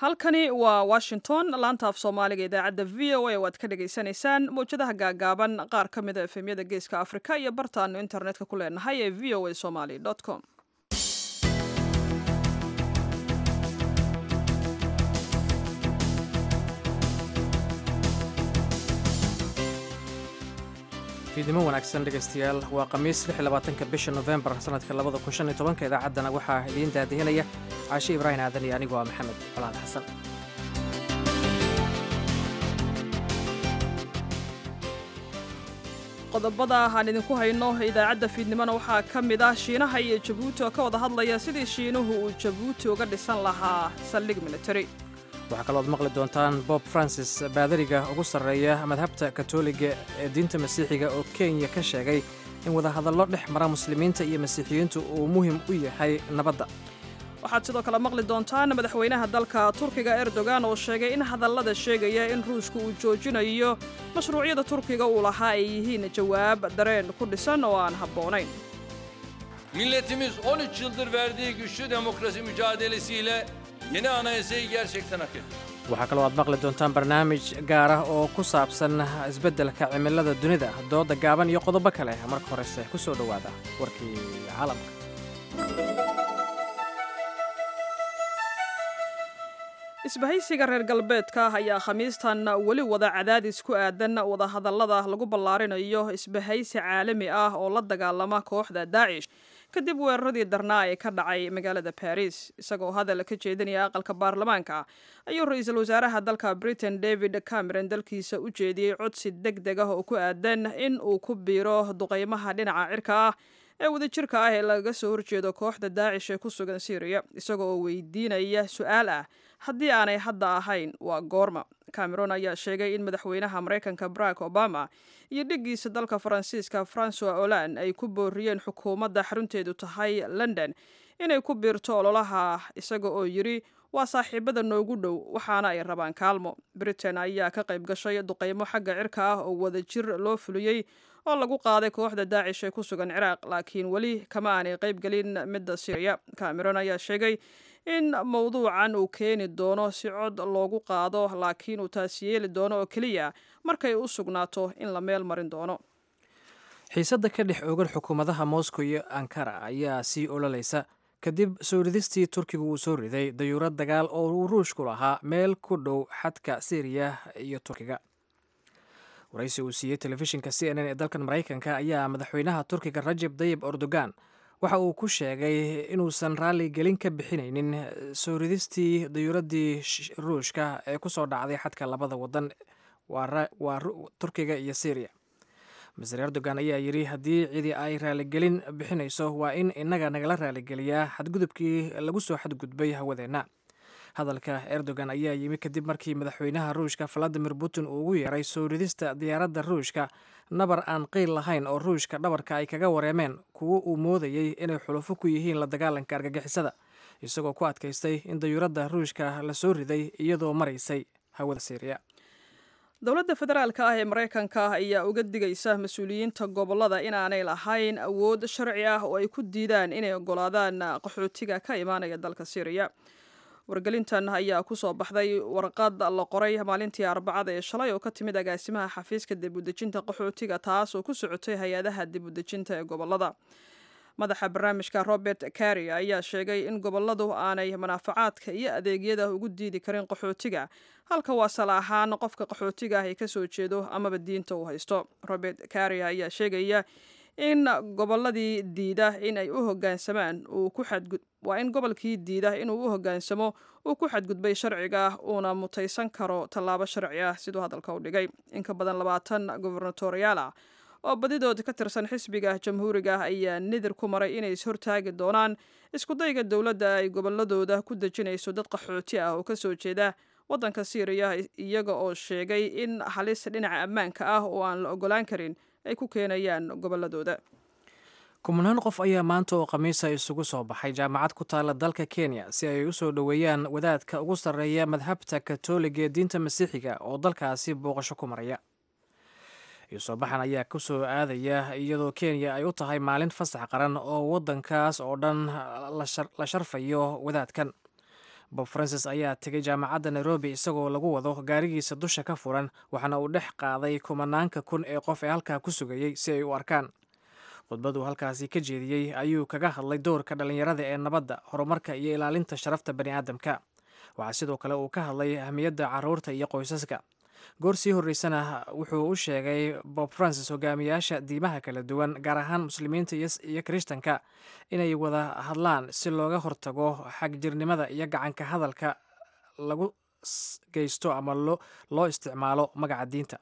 halkani waa washington laanta af soomaaliga idaacadda v o a oo aad ka dhagaysanaysaan mawjadaha gaagaaban qaar ka mida efemyada geeska afrika iyo bartaanu internetka ku leenahay ee v o a somaly com fiidnimo wanaagsan dhegaystayaal waa khamiis ka bisha nofembar sannadka labadakunshanyotobanka idaacaddana waxaa idiin daadihinaya caashe ibraahim aadan iyo anigoo ah maxamed colaad xasan qodobada aan idinku hayno idaacadda fiidnimona waxaa ka mid ah shiinaha iyo jabuuti oo ka wada hadlaya sidii shiinuhu uu jabuuti uga dhisan lahaa saldhig military waxaa kalooad maqli doontaan bob francis baadariga ugu sarreeya madhabta katoliga ee diinta masiixiga oo kenya ka sheegay in wadahadallo dhex mara muslimiinta iyo masiixiyiintu uu muhim u yahay nabadda waxaad sidoo kale maqli doontaan madaxweynaha dalka turkiga erdogan oo sheegay in hadallada sheegaya in ruushka uu joojinayo mashruucyada turkiga uu lahaa ay yihiin jawaab dareen ku dhisan oo aan habboonayn Milletimiz 13 yıldır verdiği güçlü demokrasi mücadelesiyle yeni anayasayı gerçekten hak etti. waxaa kaloo aad maqli doontaan barnaamij gaar ah oo ku saabsan isbeddelka cimilada dunida dooda gaaban iyo qodobo kale marka horese ku soo dhowaada warkii caalamka isbahaysiga reer galbeedka ayaa khamiistan weli wada cadaadis ku aadan wadahadallada lagu ballaarinayo isbahaysi caalami ah oo la dagaalama kooxda daacish kadib weeraradii darnaa ee ka dhacay magaalada baris isagoo hadal ka jeedinaya aqalka baarlamaanka ayuu ra-iisul wasaaraha dalka britain david cameron dalkiisa u jeediyey codsi deg deg ah oo ku aadan in uu ku biiro duqeymaha dhinaca cirka ah ee wadajirka ah ee lagaga soo horjeedo kooxda daacish ee ku sugan syriya isagoo oo weydiinaya su-aal ah haddii aanay hadda ahayn waa goorma cameron ayaa sheegay in madaxweynaha maraykanka barack obama iyo dhiggiisa dalka faransiiska francois olan ay ku booriyeen xukuumadda xarunteedu tahay london inay ku biirto ololaha isaga oo yidhi waa saaxiibada noogu dhow waxaana ay rabaan kaalmo britain ayaa ka qayb gashay duqeymo xagga cirka ah oo wadajir loo fuliyey oo lagu qaaday kooxda daacish ee ku sugan ciraaq laakiin weli kama aanay qayb gelin midda syriya cameron ayaa sheegay in mowduucan uu keeni doono si cod loogu qaado laakiin uu taasi yeeli doono oo keliya markay u sugnaato in la meel marin doono xiisadda ka dhex oogan xukuumadaha moscow iyo ankara ayaa sii ololaysa kadib soo ridistii turkiga uu soo riday dayuurad dagaal oo uu ruushku lahaa meel ku dhow xadka syriya iyo turkiga waraysi uu siiyey telefishinka c n n ee dalkan maraykanka ayaa madaxweynaha turkiga rajeb dayib erdogan waxa uu ku sheegay inuusan raalli gelin ka bixinaynin soo ridistii dayuuraddii ruushka ee ku soo dhacday xadka labada wadan waa turkiga iyo syriya maser erdogan ayaa yidhi haddii cidi ay raaligelin bixinayso waa in innaga nagala raaligeliyaa xadgudubkii lagu soo xadgudbay hawadeenna hadalka erdogan ayaa yimi kadib markii madaxweynaha ruushka valadimir putin uu ugu yeeray soo ridista diyaaradda ruushka nabar aan qiil lahayn oo ruushka dhabarka ay kaga wareemeen kuwo uu moodayey inay xulufo ku yihiin la dagaalanka argagixisada isagoo ku adkaystay in dayuuradda ruushka la soo riday iyadoo maraysay hawada syriya dowladda federaalka ah ee maraykanka ayaa uga digaysa mas-uuliyiinta gobollada inaanay lahayn awood sharci ah oo ay ku diidaan inay ogolaadaan qaxootiga ka imaanaya dalka syriya wargelintan ayaa ku soo baxday warqad la qoray maalintii arbacada ee shalay oo ka timid agaasimaha xafiiska dibudejinta qaxootiga taas oo ku socotay hay-adaha dibudejinta ee gobollada madaxa barnaamijka robert carry ayaa sheegay in gobolladu aanay manaafacaadka iyo adeegyada ugu diidi karin qaxootiga halka waasal ahaan qofka qaxootiga ah ay ka soo jeedo amaba diinta uu haysto robert carry ayaa sheegaya in gobolladii diida in ay u hogaansamaan waa in gobolkii diida inuu u hogaansamo uu ku xadgudbay sharciga uuna mutaysan karo tallaabo sharci ah siduu hadalka u dhigay in ka badan labaatan gobernatoriyaal ah oo badidood ka tirsan xisbiga jamhuuriga ah ayaa nidir ku maray inay ishortaagi doonaan iskudayga dowladda ay gobolladooda ku dejinayso dad qaxooti ah oo ka soo jeeda waddanka syriya iyaga oo sheegay in halis dhinaca ammaanka ah oo aan la ogolaan karin ay ku keenayaan gobolladooda kumanaan qof ayaa maanta oo khamiisa isugu soo baxay jaamacad ku taalla dalka kenya si ay u soo dhoweeyaan wadaadka ugu sarreeya madhabta katoliga ee diinta masiixiga oo dalkaasi booqasho ku maraya soo baxan ayaa ku soo aadaya iyadoo kenya ay u tahay maalin fasax qaran oo waddankaas oo dhan la sharfayo wadaadkan bob francis ayaa tegay jaamacadda nairobi isagoo lagu wado gaarigiisa dusha ka furan waxaana uu dhex qaaday kumanaanka kun ee qof ee halkaa ku sugayey si ay u arkaan khudbaduu halkaasi ka jeediyey ayuu kaga hadlay doorka dhallinyarada ee nabadda horumarka iyo ilaalinta sharafta bani aadamka waxaa sidoo kale uu ka hadlay ahmiyadda caruurta iyo qoysaska goor sii horreysana wuxuu u sheegay bob francis hogaamiyaasha diimaha kala duwan gaar ahaan muslimiinta iyo kirishtanka inay wada hadlaan si looga hortago xagjirnimada iyo gacanka hadalka lagu geysto ama loo isticmaalo magaca diinta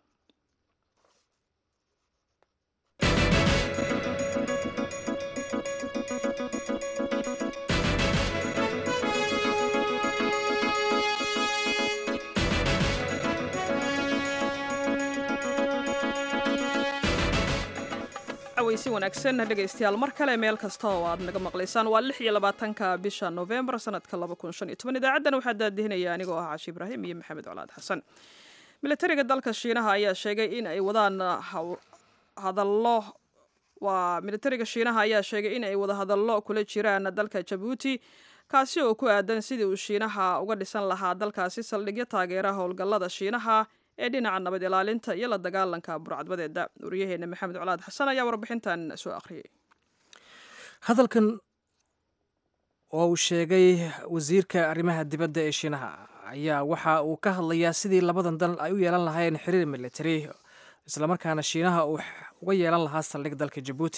weysi wanaagsan dhegaystayaal mar kale meel kasta oo aad naga maqlaysaan waa lix iyo labaatanka bisha novembar sanadka laba kun shan iyo toban idaacaddan waxaa daadihinaya anigoo ah cashi ibraahim iyo maxamed colaad xasan militariga dalka shiinaha ayaa sheegay in ay wadaan hadallo waa militariga shiinaha ayaa sheegay in ay wada hadallo kula jiraan dalka jabuuti kaasi oo ku aadan sidii uu shiinaha uga dhisan lahaa dalkaasi saldhigyo taageera howlgallada shiinaha ee dhinaca nabad ilaalinta iyo la dagaalanka burcadbadeeda wariyaheena maxamed colaad xasan ayaa warbixintan soo akhriyey hadalkan oo uu sheegay wasiirka arrimaha dibadda ee shiinaha ayaa waxa uu ka hadlayaa sidii labadan dal ay u yeelan lahaayeen xiriir militari islamarkaana shiinaha uu uga yeelan lahaa saldhig dalka jabuuti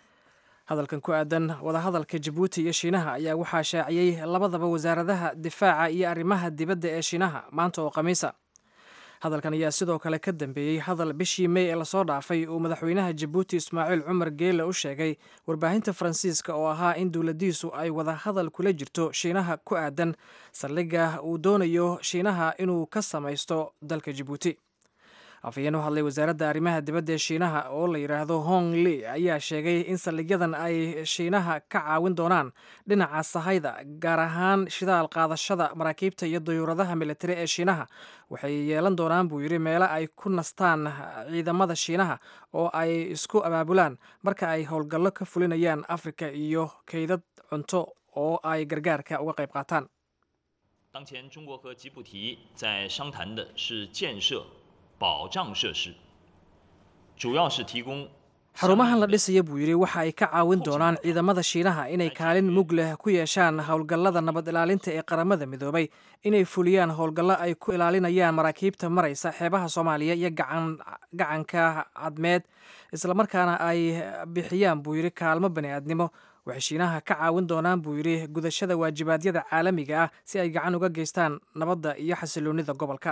hadalkan ku aadan wadahadalka jabuuti iyo shiinaha ayaa waxaa shaaciyey labadaba wasaaradaha difaaca iyo arrimaha dibadda ee shiinaha maanta oo khamiisa hadalkan ayaa sidoo kale ka dambeeyey hadal bishii mey ee lasoo dhaafay uu madaxweynaha jabuuti ismaaciil cumar geele u sheegay warbaahinta faransiiska oo ahaa in dowladdiisu ay wada hadal kula jirto shiinaha ku aadan saldhigga uu doonayo shiinaha inuu ka samaysto dalka jabuuti afhayeen u hadlay wasaaradda arrimaha dibadda ee shiinaha oo la yidhaahdo hong li ayaa sheegay in saldhigyadan ay shiinaha ka caawin doonaan dhinaca sahayda gaar ahaan shidaal qaadashada maraakiibta iyo dayuuradaha militari ee shiinaha waxay yeelan doonaan buu yidhi meelo ay ku nastaan ciidamada shiinaha oo ay isku abaabulaan marka ay howlgallo ka fulinayaan afrika iyo kaydad cunto oo ay gargaarka uga qayb qaataan 当前中国和吉布提在商谈的是建设保障设施，主要是提供 xarumahan la dhisaya buu yidhi waxa ay ka caawin doonaan ciidamada shiinaha inay kaalin mug leh ku yeeshaan howlgallada nabad ilaalinta ee qaramada midoobay inay fuliyaan howlgallo ay ku ilaalinayaan maraakiibta maraysa xeebaha soomaaliya iyo gacanka cadmeed islamarkaana ay bixiyaan buu yidhi kaalmo bani'aadnimo waxay shiinaha ka caawin doonaan buu yidhi gudashada waajibaadyada caalamiga ah si ay gacan uga geystaan nabadda iyo xasiloonida gobolka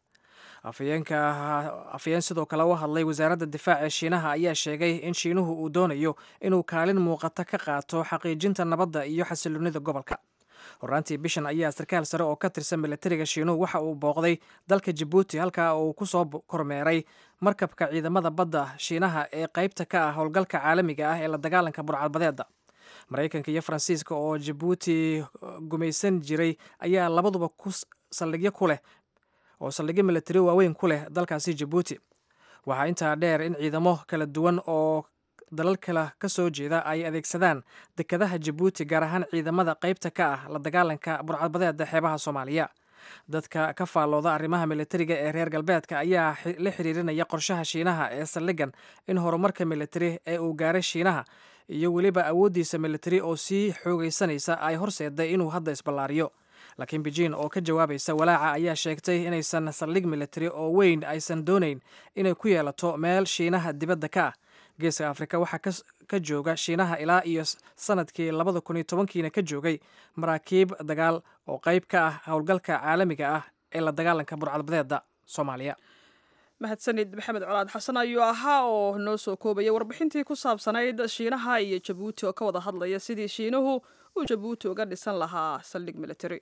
afhayeenka afhayeen sidoo kale u hadlay wasaaradda difaaca ee shiinaha ayaa sheegay in shiinuhu uu doonayo inuu kaalin muuqata ka qaato xaqiijinta nabadda iyo xasiloonida gobolka horaantii bishan ayaa sarkaal sare oo ka tirsan militariga shiinuhu waxa uu booqday dalka jabuuti halkaa uu ku soo kormeeray markabka ciidamada badda shiinaha ee qaybta ka ah howlgalka caalamiga ah ee la dagaalanka burcadbadeeda maraykanka iyo faransiiska oo jabuuti gumaysan jiray ayaa labaduba ku saldhigyo ku leh oo saldhigyo militari waaweyn ku leh dalkaasi jabuuti waxaa intaa dheer in ciidamo kala duwan oo dalal kale ka soo jeeda ay adeegsadaan dekadaha jabuuti gaar ahaan ciidamada qaybta ka ah la dagaalanka burcadbadeeda xeebaha soomaaliya dadka ka faallooda arrimaha militariga ee reer galbeedka ayaa la xiriirinaya qorshaha shiinaha ee saldhigan in horumarka militari ee uu gaaray shiinaha iyo weliba awooddiisa militari oo sii xoogaysanaysa ay horseeday inuu hadda isballaariyo laakiin beijing oo ka jawaabaysa walaaca ayaa sheegtay inaysan saldhig militari oo weyn aysan doonayn inay ku yeelato meel shiinaha dibadda ka ah geeska afrika waxaa ka jooga shiinaha ilaa iyo sanadkii labada kun iyo tobankiina ka joogay maraakiib dagaal oo qayb ka ah howlgalka caalamiga ah ee la dagaalanka burcadbadeeda soomaaliya mahadsanid maxamed colaad xasan ayuu ahaa oo noo soo koobaya warbixintii ku saabsanayd shiinaha iyo jabuuti oo ka wada hadlaya sidii shiinuhu uu jabuuti uga dhisan lahaa saldhig militari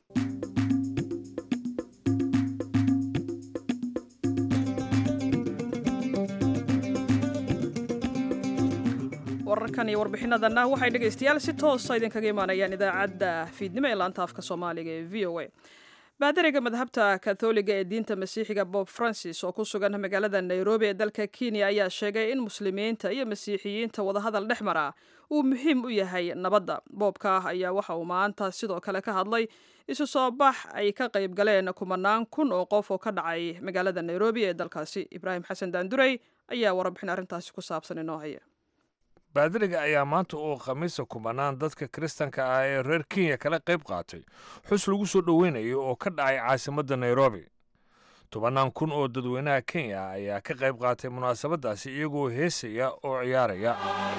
wararkan iyo warbixinadanna waxay dhegaystayaal si toosa idinkaga imaanayaan idaacadda fiidnimo ee laanta afka soomaaliga ee v o a baadariga madhabta katholiga ee diinta masiixiga bob francis oo ku sugan magaalada nairobi ee dalka kenya ayaa sheegay in muslimiinta iyo masiixiyiinta wadahadal dhex mara uu muhiim u yahay nabadda boobka ayaa waxa uu maanta sidoo kale ka hadlay isu soo bax ay ka qayb galeen kumanaan kun oo qof oo ka dhacay magaalada nairobi ee dalkaasi ibraahim xasan daandurey ayaa warbixin arrintaasi ku saabsan inoo haya baadiriga ayaa maanta uu khamiisa kumanaan dadka kiristanka ah ee reer kenya kala qayb qaatay xus lagu soo dhoweynayo oo ka dhacay caasimadda nairobi tobannaan kun oo dadweynaha kenya ayaa ka qayb qaatay munaasabaddaasi iyagoo heesaya oo ciyaaraya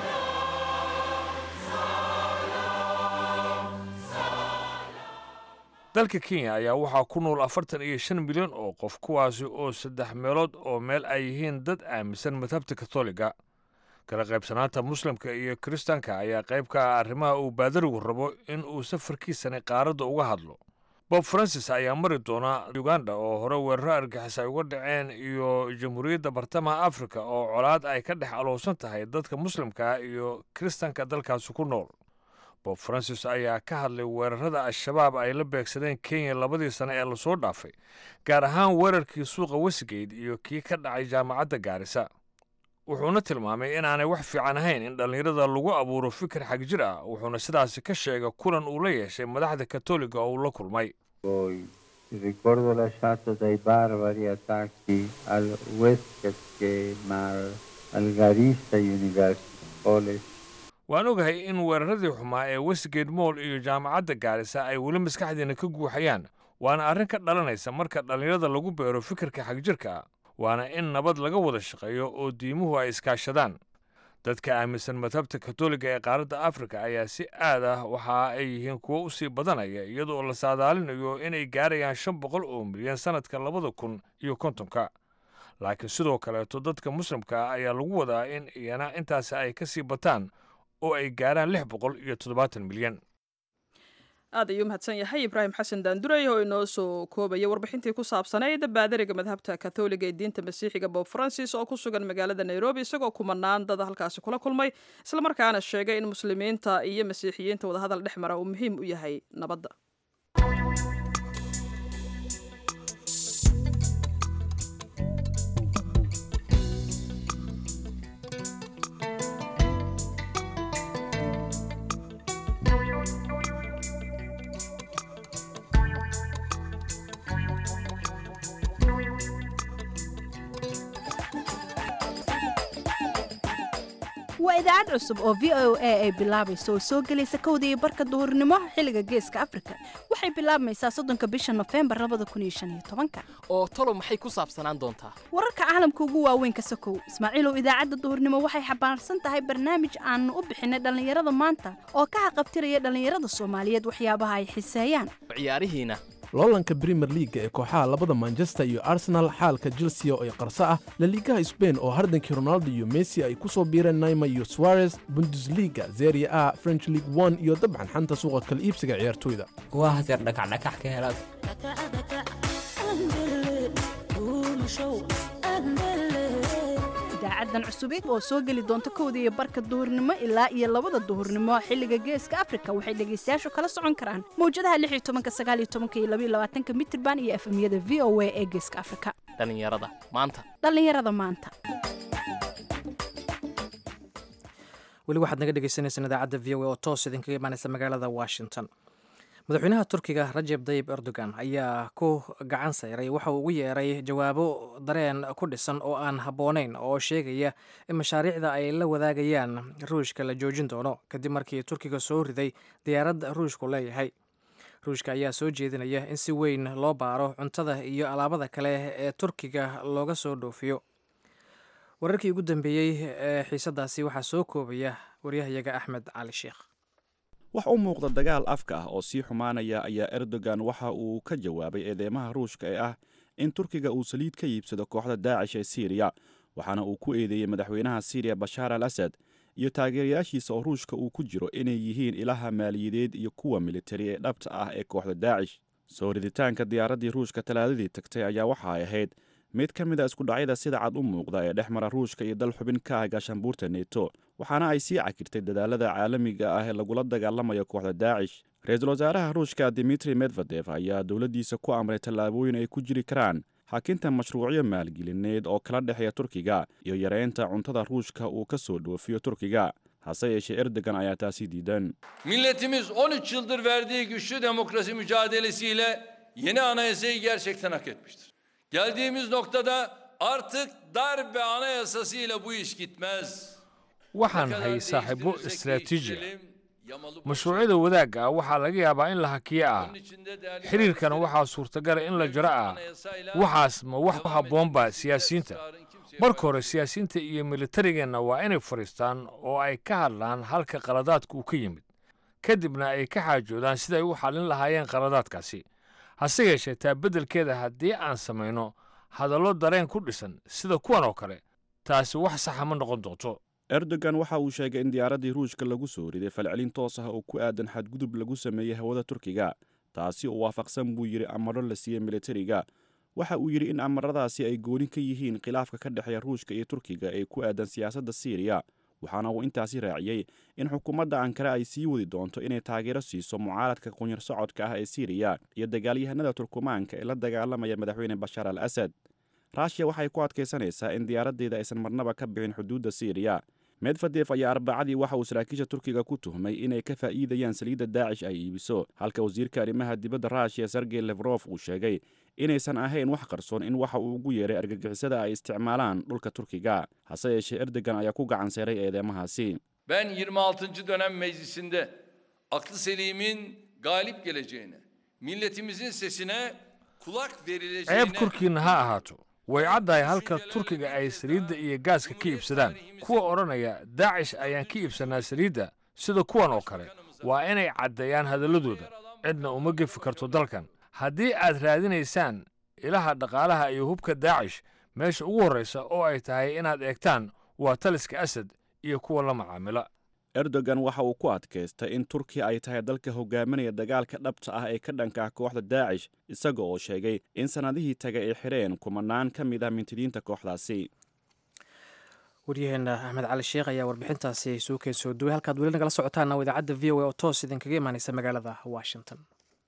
dalka kenya ayaa waxaa ku nool afartan iyo shan milyan oo qof kuwaasi oo saddex meelood oo meel ay yihiin dad aaminsan madhabta katoliga kala qaybsanaanta muslimka iyo kiristaanka ayaa qayb ka ah arrimaha uu baadarigu rabo in uu safarkiisani qaaradda uga hadlo bob francis ayaa mari doona uganda oo hore weeraro argixis ay uga dhaceen iyo jamhuuriyadda bartamaha afrika oo colaad ay ka dhex alowsan tahay dadka muslimka iyo kiristaanka dalkaasi ku nool bob francis ayaa ka hadlay weerarada al-shabaab ay la beegsadeen kenya labadii sane ee lasoo dhaafay gaar ahaan weerarkii suuqa westgate iyo kii ka dhacay jaamacadda gaarisa wuxuuna tilmaamay inaanay wax fiican ahayn in dhallinyarada lagu abuuro fikir xagjir ah wuxuuna sidaasi ka sheegay kulan uu la yeeshay madaxda katoliga oo uu la kulmay ricordo lasciato dai barbari attacchi al Westgate Mall, al Garissa University College. waan ogahay in weeraradii xumaa ee westgate moll iyo jaamacadda gaarisa ay weli maskaxdeena ka guuxayaan waana arrin ka dhalanaysa marka dhallinyarada lagu beero fikirka xagjirka ah waana in nabad laga wada shaqeeyo oo diimuhu ay iskaashadaan dadka aaminsan madhabta katoliga ee qaaradda afrika ayaa si aad ah waxa ay yihiin kuwo u sii badanaya iyadoo la saadaalinayo inay gaarayaan shan boqol oo milyan sannadka labada kun iyo kontonka laakiin sidoo kaleeto dadka muslimka ah ayaa lagu wadaa in iyana intaasi ay ka sii bataan oo ay gaaraan lix boqol iyo toddobaatan milyan aad ayuu mahadsan yahay ibraahim xasan daandurey oo inoo soo koobaya warbixintii ku saabsanayd baadariga madhabta katholiga ee diinta masiixiga bob francis oo ku sugan magaalada nairobi isagoo kumanaan dad halkaasi kula kulmay islamarkaana sheegay in muslimiinta iyo masiixiyiinta wadahadal dhex mara uu muhiim u yahay nabadda waa idaacad cusub oo v o a ay bilaabayso oo soo gelaysa kowda iyo barka duhurnimo xilliga geeska afrika waxay bilaabmaysaa soddonka bisha nofembar labada kun iyo shan iyo tobanka oo talo maxay ku saabsanaan doontaa wararka caalamka ugu waaweyn ka sokow ismaaciilow idaacadda duhurnimo waxay xambaarsan tahay barnaamij aanu u bixinay dhallinyarada maanta oo ka haqabtiraya dhallinyarada soomaaliyeed waxyaabaha ay xiseeyaan ciyaarihiina loolanka brimer liaga ee kooxaha labada manchester iyo arsenal xaalka chelsea oo ay qarso ah laliigaha sbain oo hardankii ronaldo iyo messi ay ku soo biireen naima iyo suarez bundesliga zeria a french league one iyo dabcan xanta suuqa kala iibsiga ciyaartoyda waa hadeer dhakacdhakax ka helaad idaacadan cusubid oo soo geli doonta kowda iyo barka duhurnimo ilaa iyo labada duhurnimo xilliga geeska afrika waxay dhegaystayaashu kala socon karaan mawjadaha lix iyo tobanka sagaal iyo tobanka iyo labaiyo labaatanka mitirban iyo efemyada v o a ee geeska afrika dhallinyarada maanta dhallinyarada maanta weli waxaad naga dhegeysaneysaan idaacadda v o a oo toos idinkaga imaaneysa magaalada washington madaxweynaha turkiga rajeb dayib erdogan ayaa ku gacan sayray waxa uu ugu yeeray jawaabo dareen ku dhisan oo aan habboonayn oo sheegaya in mashaariicda ay la wadaagayaan ruushka la joojin doono kadib markii turkiga soo riday diyaarad ruushku leeyahay ruushka ayaa soo jeedinaya in si weyn loo baaro cuntada iyo alaabada kale ee turkiga looga soo dhoofiyo wararkii ugu dambeeyey ee xiisadaasi waxaa soo koobaya waryahayaga axmed cali sheekh wax u muuqda dagaal afka ah oo sii xumaanaya ayaa erdogan waxa uu ka jawaabay eedeymaha ruushka ee ah in turkiga uu saliid ka iibsado kooxda daacish ee siiriya waxaana uu ku eedeeyey madaxweynaha siiriya bashaar al asad iyo taageerayaashiisa oo ruushka uu ku jiro inay yihiin ilaha maaliyadeed iyo kuwa militari ee dhabta ah ee kooxda daacish soo riditaanka diyaaraddii ruushka talaadadii tagtay ayaa waxa ay ahayd mid ka mid a iskudhacyada sida cad u muuqda ee dhex mara ruushka iyo dal xubin ka ah gaashaanbuurta neto waxaana ay sii cakirtay dadaalada caalamiga ah ee lagula dagaalamayo kooxda daacish ra-iisul wasaaraha ruushka dimitri medvedef ayaa dowladdiisa ku amray tallaabooyin ay ku jiri karaan xakinta mashruucyo maalgelineed oo kala dhexeeya turkiga iyo yareynta cuntada ruushka uu ka soo dhoofiyo turkiga hase yeeshee erdogan ayaa taasi diidan Milletimiz 13 yıldır verdiği güçlü demokrasi mücadelesiyle yeni anayasayı gerçekten hak etmiştir. Geldiğimiz noktada artık darbe anayasasıyla bu iş gitmez. waxaan hay saaxiibo istaraatiiji ah mashruucyada wadaagga ah waxaa laga yaabaa in la hakiyo ah xiriirkana waxaa suurtagala in la jaro ah waxaas ma wax ku habboonba siyaasiyiinta marka hore siyaasiyiinta iyo militarigeenna waa inay fadhiistaan oo ay ka hadlaan halka qaladaadka uu ka yimid kadibna ay ka xaajoodaan siday u xallin lahaayeen qaladaadkaasi hase yeeshee taa beddelkeeda haddii aan samayno hadallo dareen ku dhisan sida kuwan oo kale taasi wax saxa ma noqon doonto erdogan waxa uu sheegay in diyaaraddii ruushka lagu soo riday falcelin toos ah oo ku aadan xadgudub lagu sameeyey hawada turkiga taasi oo waafaqsan buu yidhi amaro la siiyey militariga waxa uu yidhi in amaradaasi ay gooni ka yihiin khilaafka ka dhexeeya ruushka iyo turkiga ee ku aadan siyaasadda siiriya waxaana uu intaasi raaciyey in xukuumadda ankara ay sii wadi doonto inay taageero siiso mucaaradka qunyar socodka ah ee siiriya iyo dagaalyahanada turkumaanka ee la dagaalamaya madaxweyne bashaar al asad ruushiya waxay ku adkaysanaysaa in diyaaraddeeda aysan marnaba ka bixin xuduudda siiriya medvedef ayaa arbacadii waxa uu saraakiisha turkiga ku tuhmay inay ka faa'iidayaan saliidda daacish ay iibiso halka wasiirka arrimaha dibadda ruushiya sergey lefrof uu sheegay inaysan ahayn wax qarsoon in waxa uu ugu yeeray argagixisada ay isticmaalaan dhulka turkiga hase yeeshee erdogan ayaa ku gacan seeray eedeemahaasi Ben 26. dönem meclisinde aklı selimin galip geleceğine, milletimizin sesine kulak verileceğine... ceeb korkiinna ha ahaato way caddahay halka turkiga ay saliidda iyo gaaska ka iibsadaan kuwa odhanaya daacish ayaan ka iibsannaa saliidda sida kuwan oo kale waa inay caddeeyaan hadalladooda cidna uma gefi karto dalkan haddii aad raadinaysaan ilaha dhaqaalaha iyo hubka daacish meesha ugu horraysa oo ay tahay inaad eegtaan waa taliska asad iyo kuwa la macaamila erdogan waxa uu ku adkaystay in turkiya ay tahay dalka hogaaminaya dagaalka dhabta ah ee ka dhanka ah kooxda daacish isaga oo sheegay in sannadihii taga ay xidheen kumanaan ka mid ah mintidiinta kooxdaasi waryaheena axmed cali sheekh ayaa warbixintaasi soo keen soo duway halkaad weli nagala socotaana waa idaacadda v o a oo toos idinkaga imaanaysa magaalada washington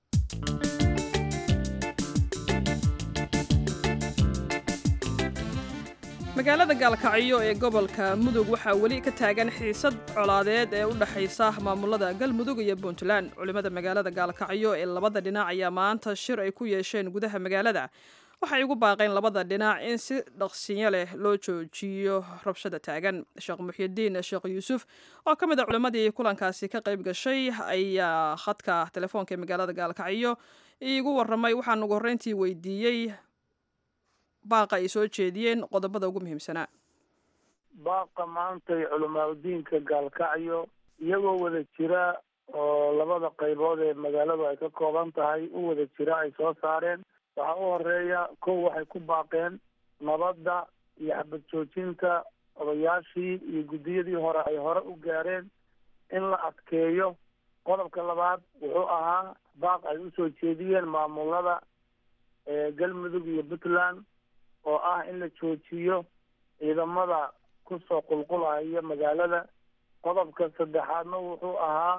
magaalada gaalkacyo ee gobolka mudug waxaa weli ka taagan xiisad colaadeed ee u dhexaysa maamulada galmudug iyo puntland culimmada magaalada gaalkacyo ee labada dhinac ayaa maanta shir ay ku yeesheen gudaha magaalada waxay ugu baaqeen labada dhinac in si dhaqsinyo leh loo joojiyo rabshada taagan sheekh muxyidiin sheekh yuusuf oo ka mid a culimmadii kulankaasi ka qayb gashay ayaa khadka telefoonka ee magaalada gaalkacyo iigu waramay waxaan ugu horreyntii weydiiyey baaqa ay soo jeediyeen qodobada ugu muhiimsanaa baaqa maantay culimaadudiinka gaalkacyo iyagoo wada jira oo labada qaybood ee magaaladu ay ka kooban tahay u wada jira ay soo saareen waxaa u horeeya kow waxay ku baaqeen nabadda iyo xabad joojinta odayaashii iyo guddiyadii hore ay hore u gaareen in la adkeeyo qodobka labaad wuxuu ahaa baaq ay usoo jeediyeen maamulada galmudug iyo puntland oo ah in la joojiyo ciidamada kusoo qulqulaya magaalada qodobka saddexaadna wuxuu ahaa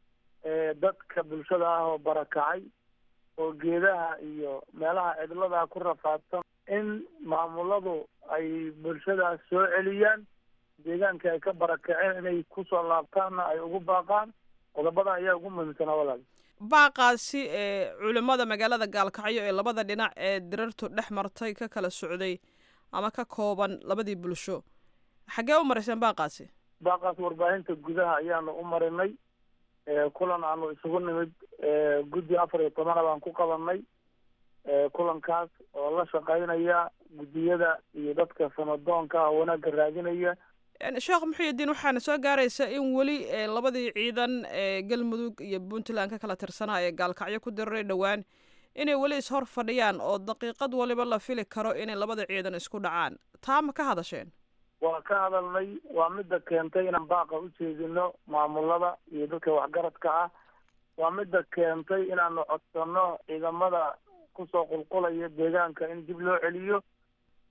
dadka bulshada ah oo barakacay oo geedaha iyo meelaha cidlada ku rafaadsan in maamuladu ay bulshadaas soo celiyaan deegaanka ay ka barakaceen inay kusoo laabtaanna ay ugu baaqaan qodobada ayaa ugu muhiimsanaa walaal baaqaasi ee culimmada magaalada gaalkacyo ee labada dhinac ee dirartu dhex martay ka kala socday ama ka kooban labadii bulsho xaggee u marayseen baaqaasi baaqaas warbaahinta gudaha ayaanu u marinay kulan aanu isugu nimid guddi afar iyo tobana baan ku qabanay kulankaas oo la shaqaynaya guddiyada iyo dadka samadoonka ah wanaagga raadinaya sheekh muxuudiin waxaana soo gaaraysa in weli labadii ciidan ee galmudug iyo puntland ka kala tirsanaa ee gaalkacyo ku diraray dhowaan inay weli ishor fadhiyaan oo daqiiqad waliba la fili karo inay labada ciidan isku dhacaan taa ma ka hadasheen waa ka hadalnay waa midda keentay inaan baaqa u jeedino maamulada iyo dadka waxgaradka ah waa midda keentay inaanu codsano ciidamada kusoo qulqulaya deegaanka in dib loo celiyo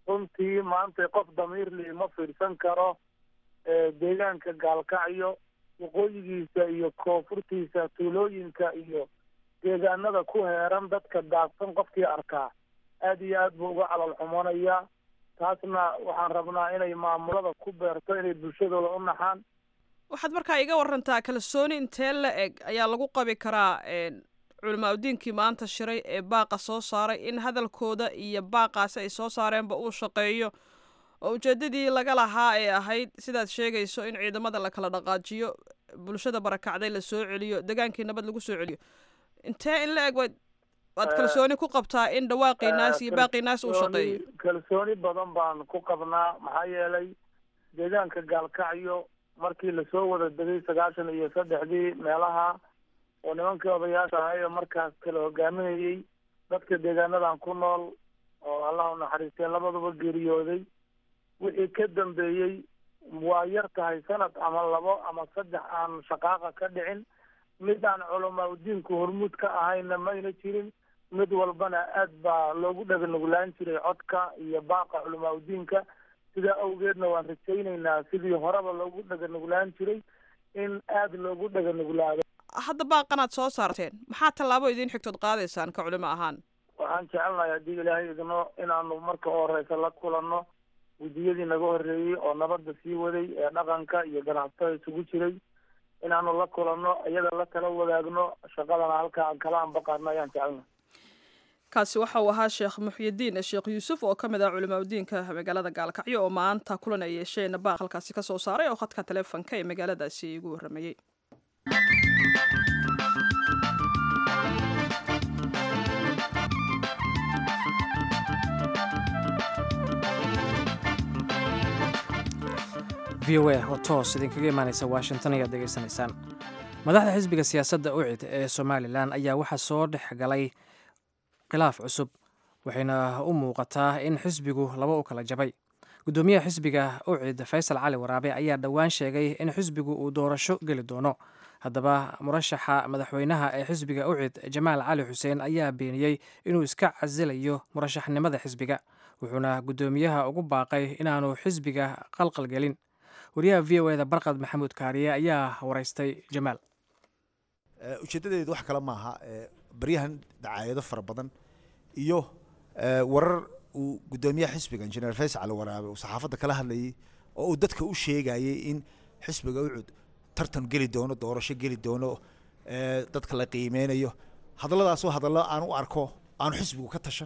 runtii maanta qof damiirli ma fiirsan karo deegaanka gaalkacyo waqooyigiisa iyo koonfurtiisa tuulooyinka iyo deegaanada ku heeran dadka daadsan qofkii arkaa aad iyo aad buu uga calal xumoonaya taasna waxaan rabnaa inay maamulada ku beerto inay bulshadooda u naxaan waxaad markaa iga warantaa kalsooni intee la eg ayaa lagu qabi karaa culamaa udiinkii maanta shiray ee baaqa soo saaray in hadalkooda iyo baaqaasi ay soo saareenba uu shaqeeyo oo ujeedadii laga lahaa ee ahayd sidaad sheegayso in ciidamada la kala dhaqaajiyo bulshada barakacday la soo celiyo degaankii nabad lagu soo celiyo intee in la eg waad waad kalsooni ku qabtaa in dhawaaqii naas iyo baaqii naas uu shaqeeyo kalsooni badan baan ku qabnaa maxaa yeelay deegaanka gaalkacyo markii lasoo wada degay sagaashan iyo saddexdii meelaha oo nimankii odayaasha ahay oo markaas kala hogaaminayey dadka deegaanadan ku nool oo allah u naxariistee labaduba geeriyooday wixii ka dambeeyey waa yar tahay sanad ama labo ama saddex aan shaqaaqa ka dhicin mid aan culamaa udiinku hormuud ka ahayna mayna jirin mid walbana aad baa loogu dhaganuglaan jiray codka iyo baaqa culamaa udiinka sidaa awgeedna waan rajaynaynaa sidii horeba loogu dhaganuglaan jiray in aada loogu dhaganuglaado hadda baaqanaad soo saarteen maxaa tallaabo idiin xigtood qaadaysaan ka culimo ahaan waxaan jecelnahay haddii ilaahay idno inaanu marka u horeysa la kulanno guddiyadii naga horreeyey oo nabadda sii waday ee dhaqanka iyo ganacsatada isugu jiray inaanu la kulanno iyaga la kala wadaagno shaqadana halka aan kala anbaqaadno ayaan jecelnahay kaasi waxa uu ahaa sheekh muxyidiin sheekh yuusuf oo ka mid ah culimaa udiinka magaalada gaalkacyo oo maanta kulan ay yeesheen baaq halkaasi ka soo saaray oo khadka taleefonka ee magaaladaasi igu warramayey v o a oo toos idinkaga imaanaysa washington ayaad degeysanaysaan madaxda xisbiga siyaasadda ucid ee somalilan ayaa waxaa soo dhex galay khilaaf cusub waxayna u muuqataa in xisbigu laba u kala jabay guddoomiyaha xisbiga ucid faysal cali waraabe ayaa dhowaan sheegay in xisbigu uu doorasho geli doono haddaba murashaxa madaxweynaha ee xisbiga ucid jamaal cali xuseen ayaa beeniyey inuu iska casilayo murashaxnimada xisbiga wuxuuna guddoomiyaha ugu baaqay inaanu xisbiga qalqalgelin wariyaha v o eda barqad maxamuud kaariye ayaa waraystay jamaal ujeeddadeedu wax kale maaha baryahan dacaayado fara badan iyo warar uu guddoomiyaha xisbiga injineer faysal cali waraabe uu saxaafadda kala hadlayay oo uu dadka u sheegayay in xisbiga ucud tartan geli doono doorasho geli doono dadka la qiimeynayo hadalladaasoo hadallo aan u arko aanu xisbigu ka tashan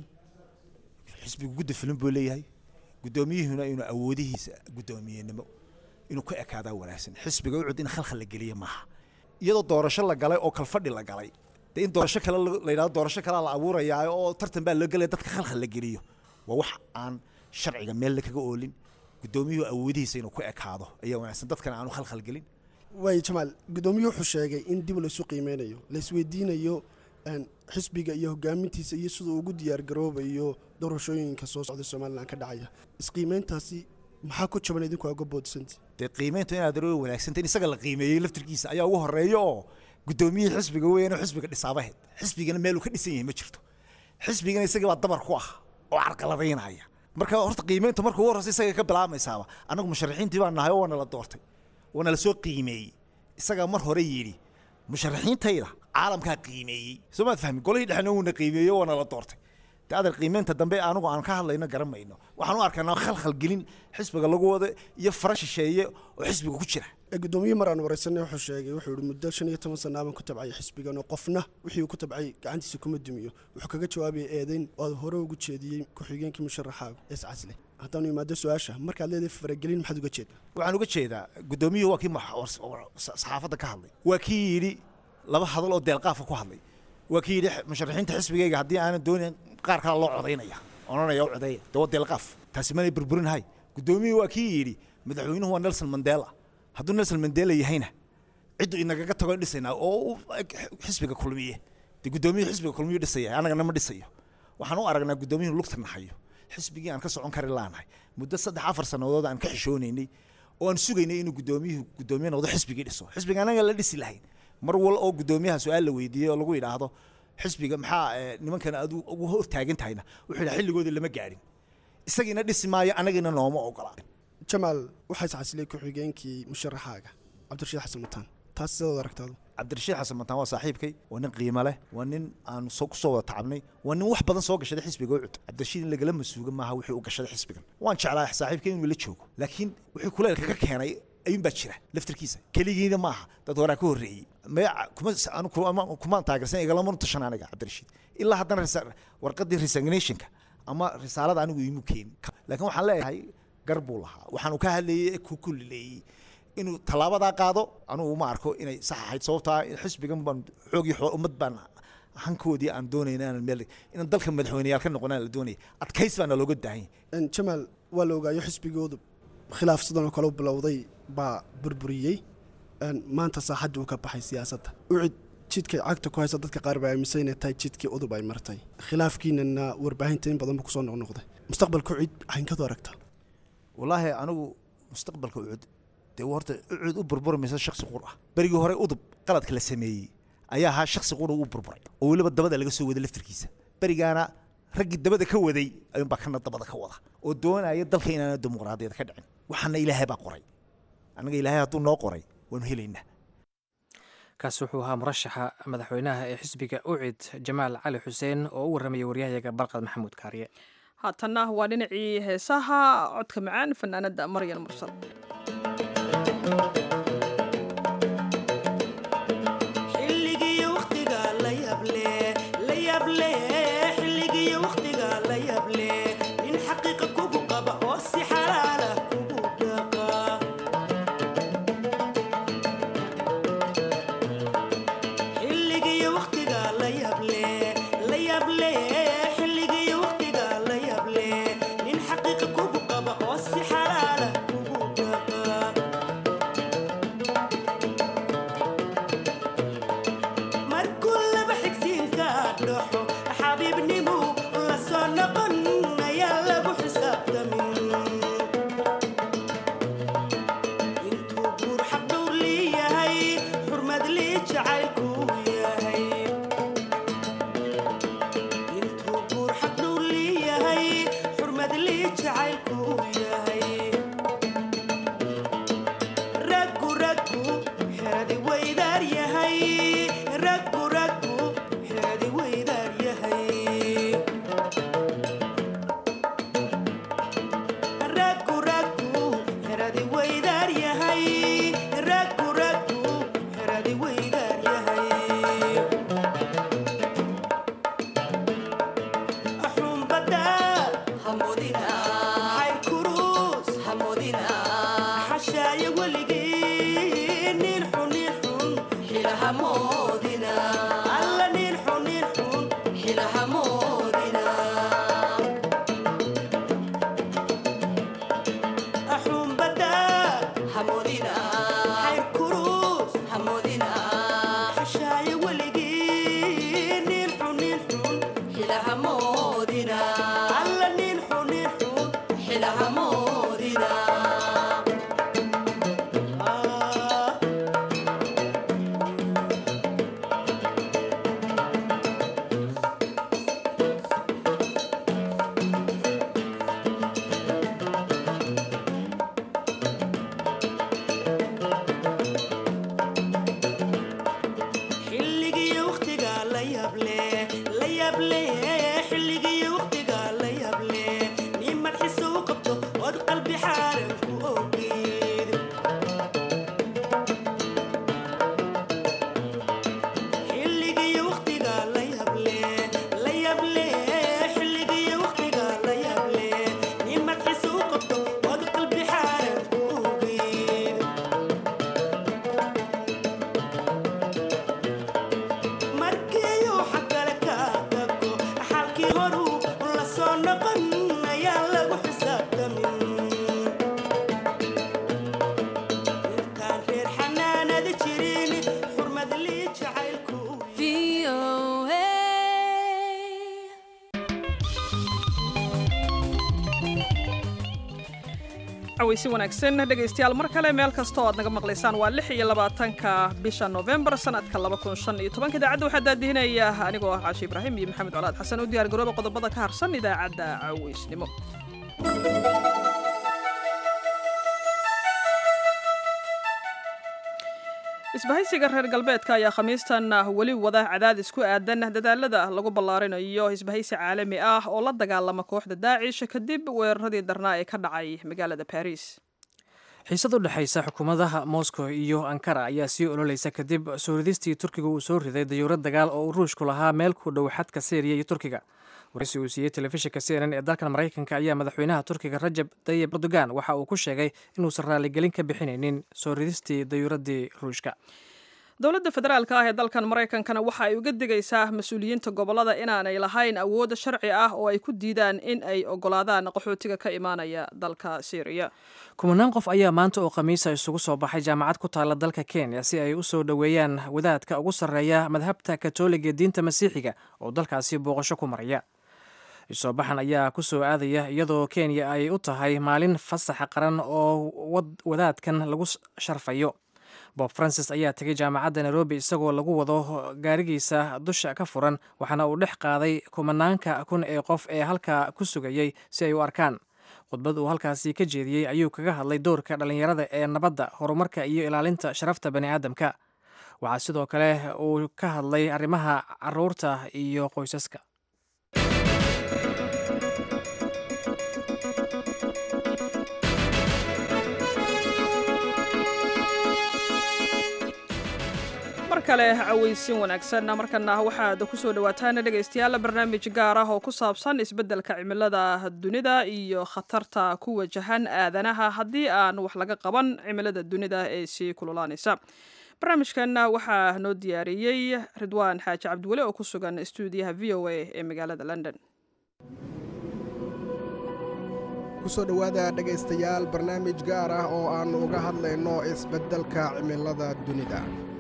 xisbigu gudda filin buu leeyahay guddoomiyuhuna inuu awoodihiisa guddoomiyenimo inuu ka ekaadaa wanaagsan xisbiga ucud in khalkhal la geliya maaha iyadoo doorasho la galay oo kalfadhi la galay dee in doorasho kale la yidhahdo doorasho kalea la abuurayaa oo tartan baa loo gelaya dadka khalkhal la geliyo waa wax aan sharciga meelna kaga oolin guddoomiyuhu awoodihiisa inuu ku ekaado ayaa wanaagsan dadkana aanu khalkhal gelin waay jamaal guddoomiyuhu wuxuu sheegay in dib laysu qiimeynayo laisweydiinayo xisbiga iyo hogaamintiisa iyo siduu ugu diyaargaroobayo doorashooyinka soo socda somalilan ka dhacaya isqiimeyntaasi maxaa ku jaban idinku uga boodsanti dee qiimeyntu inaad aroo wanaagsanta in isaga la qiimeeyey laftirkiisa ayaa ugu horeeya oo guddoomiyihii xisbiga weeyaan oo xisbiga dhisaabaheed xisbigana meel uu ka dhisan yahay ma jirto xisbigana isagii baa dabar ku ah oo carqaladaynaya marka horta qiimeyntu marka ugu horreysa isaga ka bilaabmaysaaba annagu musharaxiintii baa nahay oo waana la doortay waana la soo qiimeeyey isagaa mar hore yidhi musharaxiintayda caalamkaa qiimeeyey soo maad fahmi golihii dhexna wuuna qiimeeyey waana la doortay de adar qiimeynta dambe anigu aan ka hadlayno garan mayno waxaan u arkaynaa khalkhal gelin xisbiga lagu wada iyo fara shisheeye oo xisbiga ku jira gudoomiye mar aan wareysanay wuxuu sheegay wuxuu yihi muddo shan iyo toban sanaaban ku tabcay xisbigan oo qofna wixii uu ku tabcay gacantiisa kuma dumiyo wuxuu kaga jawaabaya eedeyn oo aad hore ugu jeediyey ku-xigeenkii musharaxaaga ees casle haddaanu imaado su-aasha markaad leedahay faragelin maxaad uga jeedaa waxaan uga jeedaa guddoomiyuhu waa kii saxaafadda ka hadlay waa kii yidhi laba hadal oo deelqaafa ku hadlay waa kii yidhi musharaxiinta xisbigayga haddii aanan doonin qaar kale loo codaynaya odhanaya u codeeya dee waa deelqaaf taasi manay burburinahay guddoomiyuhu waa kii yidhi madaxweynuhu waa nelson mandela hadduu nelson mandela yahayna ciddu inagaga tago dhisaynaa oo xisbiga kulmiye dee guddoomiyuhu xisbiga kulmiyu dhisaya annagana ma dhisayo waxaan u aragnaa guddoomiyuhu lugta nahayo xisbigii aan ka socon kari laanahay muddo saddex afar sannadood aan ka xishoonaynay oo aan sugaynay inuu guddoomiyuhu guddoomiye noqdo xisbigii dhiso xisbiga anaga la dhisi lahayn mar wal oo guddoomiyaha su-aal la weydiiyey oo lagu yidhaahdo xisbiga maxaa nimankan aad ugu hor taagan tahayna wuxuu yidhaha xilligooda lama gaadhin isagiina dhisi maayo anagina nooma ogola jamaal waxaa iscasilay ku-xigeenkii musharaxaaga cabdirashiid xasan mutaan taas sidaad aragtaadu cabdirashiid xasan mataan waa saaxiibkay waa nin qiimo leh waa nin aan soo kusoo wada tacabnay waa nin wax badan soo gashaday xisbiga ucud cabdirashiid in lagala masuuga maaha wixii u gashaday xisbigan waan jeclaa saaxiibkay inuu la joogo laakiin wixii kuleelka ka keenay ayuun baa jira laftirkiisa keligiina maaha dad horaa ka horreeyey maya kuma anu kuma- kumaan taageersan igalamanu tashan aniga cabdirashiid ilaa haddana resa- warqadii resignationka ama risaalada anigu iimu keenin laakiin waxaan leeyahay gar buu lahaa waxaanu ka hadlayay ee ku kulleeyey inuu tallaabadaa qaado anugu uma arko inay sax ahayd sababtaa xisbigan baan xoogii xoo ummad baan hankoodii aan doonayna inaan meel inaan dalka madaxweyneyaal ka noqonaan la doonaya adkays baana looga daahan yahay En jamaal waa la ogaayo xisbigoodu khilaaf sidan oo kale u bilowday baa burburiyey En maanta saaxadda uu ka baxay siyaasadda ucid jidka cagta ku haysa dadka qaar baa aaminsan inay tahay jidkii udub ay martay khilaafkiinana warbaahinta in badan buu kusoo noqnoqday mustaqbalka ucid cayinkadu aragtaa wallaahi anigu mustaqbalka ucud dee horta ucud u burburmaysa shaksi qur ah berigii hore udub qaladka la sameeyey ayaa ahaa shaksi qura u burburay oo weliba dabada laga soo waday laftirkiisa berigaana raggii dabada ka waday ayuunbaa kana dabada ka wada oo doonaya dalka inaana dimuqraadiyad ka dhicin waxaana ilaahay baa qoray annaga ilaahay hadduu noo qoray waanu helaynaa kaasi wuxuu ahaa murashaxa madaxweynaha ee xisbiga ucid jamaal cali xuseen oo u warramaya waryahayaga barqad maxamuud kaariye haatanna waa dhinacii heesaha codka macaan fanaanada maryan mursal xilligii waqtiga la yable la yable xilligii waqtiga la yable nin xaqiiqa kugu qaba oo si xalaala kugu dhaqa xilligii waqtiga la yable la yable xilligii waqtiga la yable nin xaqiiqa kugu qaba oo si xalaala kugu dhaqa markuu laba xigsiinka dhaxo xabiibnimu la soo noqon ayaa lagu xisaabtamin intuu guur xaqdhowr leeyahay xurmad lii jacaylku yahay intuu guur xaqdhowr leeyahay xurmad lii jacaylku yahay raggu raggu xeradi weydaar yahay raggu raggu xeradi weydaar yahay raggu raggu xeradi weydaar yahay raggu raggu xeradi weydaar yahay xumbada hamudina xayr kurus hamudina xashaaya weligii nin xun nin xun xilahamoodina alla nin xun nin xun xilahamoodina xumbada hamudina xayr kurus hamudina xashaaya weligii nin xun nin xun xilahamoodina alla nin xun nin xun xilahamoodina xilligii waqtiga la yable la yable xilligii waqtiga la yable nin marxiisa u qabto ood qalbi xaaran ku ogeed xilligii waqtiga la yable la yable xilligii waqtiga la yable nin marxiisa u qabto ood qalbi xaaran ku ogeed markiiuu xagale ka tago xalkii horuu la soo noqon ayaa lagu xisaabtamin intaan reer xanaanada jirin xurmad lii jacaylku cawaysi wanaagsan dhegaystayaal mar kale meel kasta oo aad naga maqlaysaan waa lix iyo labaatanka bisha novembar sanadka laba kun shan iyo tobanka idaacadda waxaa daadihinaya anigoo ah caashi ibraahim iyo maxamed colaad xasan u diyaar garooba qodobada ka harsan idaacadda cawaysnimo isbahaysiga reer galbeedka ayaa khamiistan weli wada cadaadis ku aadan dadaalada lagu ballaarinayo isbahaysi caalami ah oo la dagaalama kooxda daacish kadib weeraradii darnaa ee ka dhacay magaalada baris xiisad u dhexaysa xukuumadaha moscow iyo ankara ayaa sii ololeysa kadib soo ridistii turkiga uu soo riday dayuurad dagaal oo uu ruushku lahaa meel ku dhow xadka syriya iyo turkiga waraysi uu siiyey telefishinka c n n ee dalkan maraykanka ayaa madaxweynaha turkiga rajab tayib erdogan waxa uu ku sheegay inuusan raaligelin ka bixinaynin soo ridistii dayuuradii ruushka dowladda federaalka ah ee dalkan maraykankana waxa ay uga digaysaa mas-uuliyiinta gobolada inaanay lahayn awood sharci ah oo ay ku diidaan in ay ogolaadaan qaxootiga ka imaanaya dalka syriya kumanaan qof ayaa maanta oo khamiisa isugu soo baxay jaamacad ku taalla dalka kenya si ay u soo dhoweeyaan wadaadka ugu sarreeya madhabta katoliga ee diinta masiixiga oo dalkaasi booqasho ku maraya isoo baxan ayaa ku soo aadaya iyadoo kenya ay u tahay maalin fasaxa qaran oo wadaadkan lagu sharfayo bob francis ayaa tegay jaamacadda nairobi isagoo lagu wado gaarigiisa dusha ka furan waxaana uu dhex qaaday kumanaanka kun ee qof ee halkaa ku sugayey si ay u arkaan khudbad uu halkaasi ka jeediyey ayuu kaga hadlay doorka dhallinyarada ee nabadda horumarka iyo ilaalinta sharafta bani aadamka waxaa sidoo kale uu ka hadlay arrimaha caruurta iyo qoysaska mar kale cawaysin wanaagsan markana waxaad ku soo dhawaataan dhegaystayaal barnaamij gaar ah oo ku saabsan isbeddelka cimilada dunida iyo khatarta ku wajahan aadanaha haddii aan wax laga qaban cimilada dunida ee sii kululaanaysa barnaamijkan waxaa noo diyaariyey ridwaan xaaji cabdiweli oo ku sugan stuudiyaha v o a ee magaalada london kusoo dhowaada dhegaystayaal barnaamij gaar ah oo aannu uga hadlayno isbeddelka cimilada dunida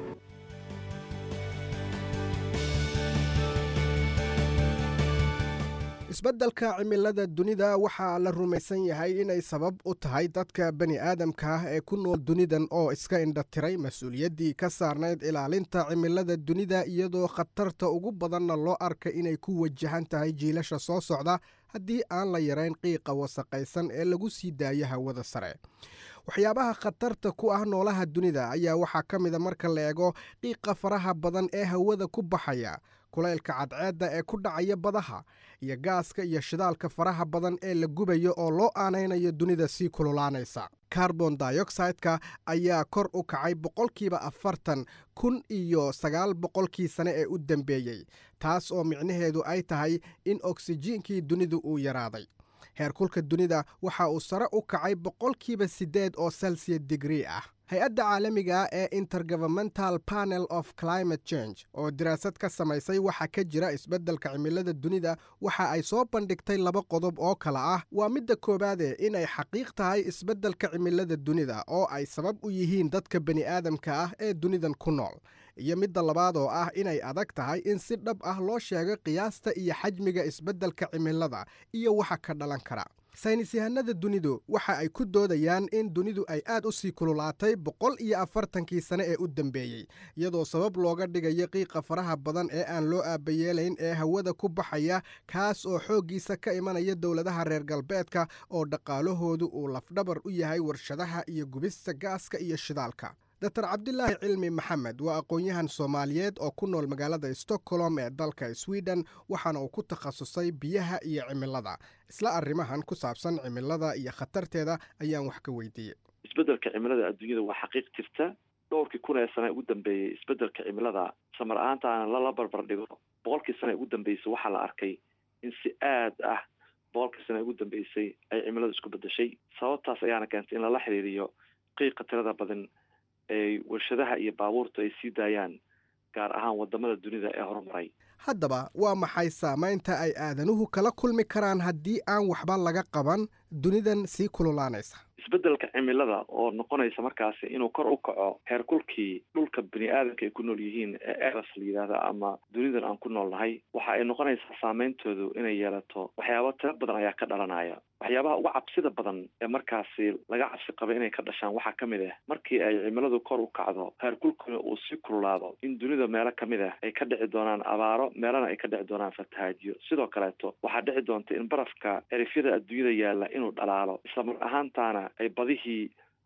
isbeddelka cimilada dunida waxaa la rumaysan yahay inay sabab u tahay dadka bani aadamka ah ee ku nool dunidan oo iska indhatiray mas-uuliyaddii ka saarnayd ilaalinta cimilada dunida iyadoo khatarta ugu badanna loo arka inay ku wajahan tahay jiilasha soo socda haddii aan la yarayn qiiqa wasaqaysan ee lagu sii daayo hawada sare waxyaabaha khatarta ku ah noolaha dunida ayaa waxaa ka mida marka la eego qiiqa faraha badan ee hawada ku baxaya kulaylka cadceedda ee ku dhacaya badaha iyo gaaska iyo shidaalka faraha badan ee la gubayo oo loo aanaynayo dunida sii kululaanaysa carbon dioxideka ayaa kor u kacay boqolkiiba afartan kun iyo sagaal boqolkii sane ee u dambeeyey taas oo micnaheedu ay tahay in oksijiinkii dunidu uu yaraaday heerkulka dunida waxa uu sare u kacay boqolkiiba siddeed oo celsiya digrii ah hay-adda caalamiga ee intergovernmental panel of climate change oo daraasad ka samaysay waxa ka jira isbeddelka cimilada dunida waxa ay soo bandhigtay laba qodob oo kale ah waa midda koowaade inay xaqiiq tahay isbeddelka cimilada dunida oo ay sabab u yihiin dadka bani aadamka ah ee dunidan ku nool iyo midda labaad oo ah inay adag tahay in si dhab ah loo sheego qiyaasta iyo xajmiga isbeddelka cimilada iyo waxa ka dhalan kara saynis yahanada dunidu waxa ay ku doodayaan in dunidu ay aad u sii kululaatay boqol iyo afartankii sane ee u dambeeyey iyadoo sabab looga dhigayo qiiqa faraha badan ee aan loo aabayeelayn ee hawada ku baxaya kaas oo xooggiisa ka imanaya dowladaha reer galbeedka oo dhaqaalahoodu uu lafdhabar u yahay warshadaha iyo gubista gaaska iyo shidaalka dor cabdilaahi cilmi maxamed waa aqoon-yahan soomaaliyeed oo ku nool magaalada stockholm ee dalka sweden waxaana uu ku takhasusay biyaha iyo cimilada isla arrimahan ku saabsan cimilada iyo khatarteeda ayaan wax ka weydiiyey isbeddelka cimilada adduunyada waa xaqiiq jirta dhowrkii kun ee sane ugu dambeeyey isbeddelka cimilada samar ahaantaana lala barbar dhigo boqolkii sane ugu dambeysay waxaa la arkay in si aad ah boqolkii sane ugu dambeysay ay cimiladu isku beddeshay sababtaas ayaana keentay in lala xiriiriyo qiiqa tirada badan ay warshadaha iyo baabuurtu ay sii daayaan gaar ahaan wadamada dunida ee horumaray haddaba waa maxay saamaynta ay aadanuhu kala kulmi karaan haddii aan waxba laga qaban dunidan sii kululaanaysa isbeddelka cimilada oo noqonaysa markaasi inuu kor u kaco heerkulkii dhulka bini aadamka ay ku nool yihiin ee eras la yidhaahda ama dunidan aan ku nool nahay waxa ay noqonaysaa saameyntoodu inay yeelato waxyaaba tiro badan ayaa ka dhalanaya waxyaabaha uga cabsida badan ee markaasi laga cabsi qaba inay ka dhashaan waxaa ka mid ah markii ay cimiladu kor u kacdo heerkulkuna uu sii kululaado in dunida meelo ka mid ah ay ka dhici doonaan abaaro meelana ay ka dhici doonaan fatahaadyo sidoo kaleeto waxaa dhici doonta in barafka erifyada adduunyada yaalla inuu dhalaalo isla mar ahaantaana ay badihii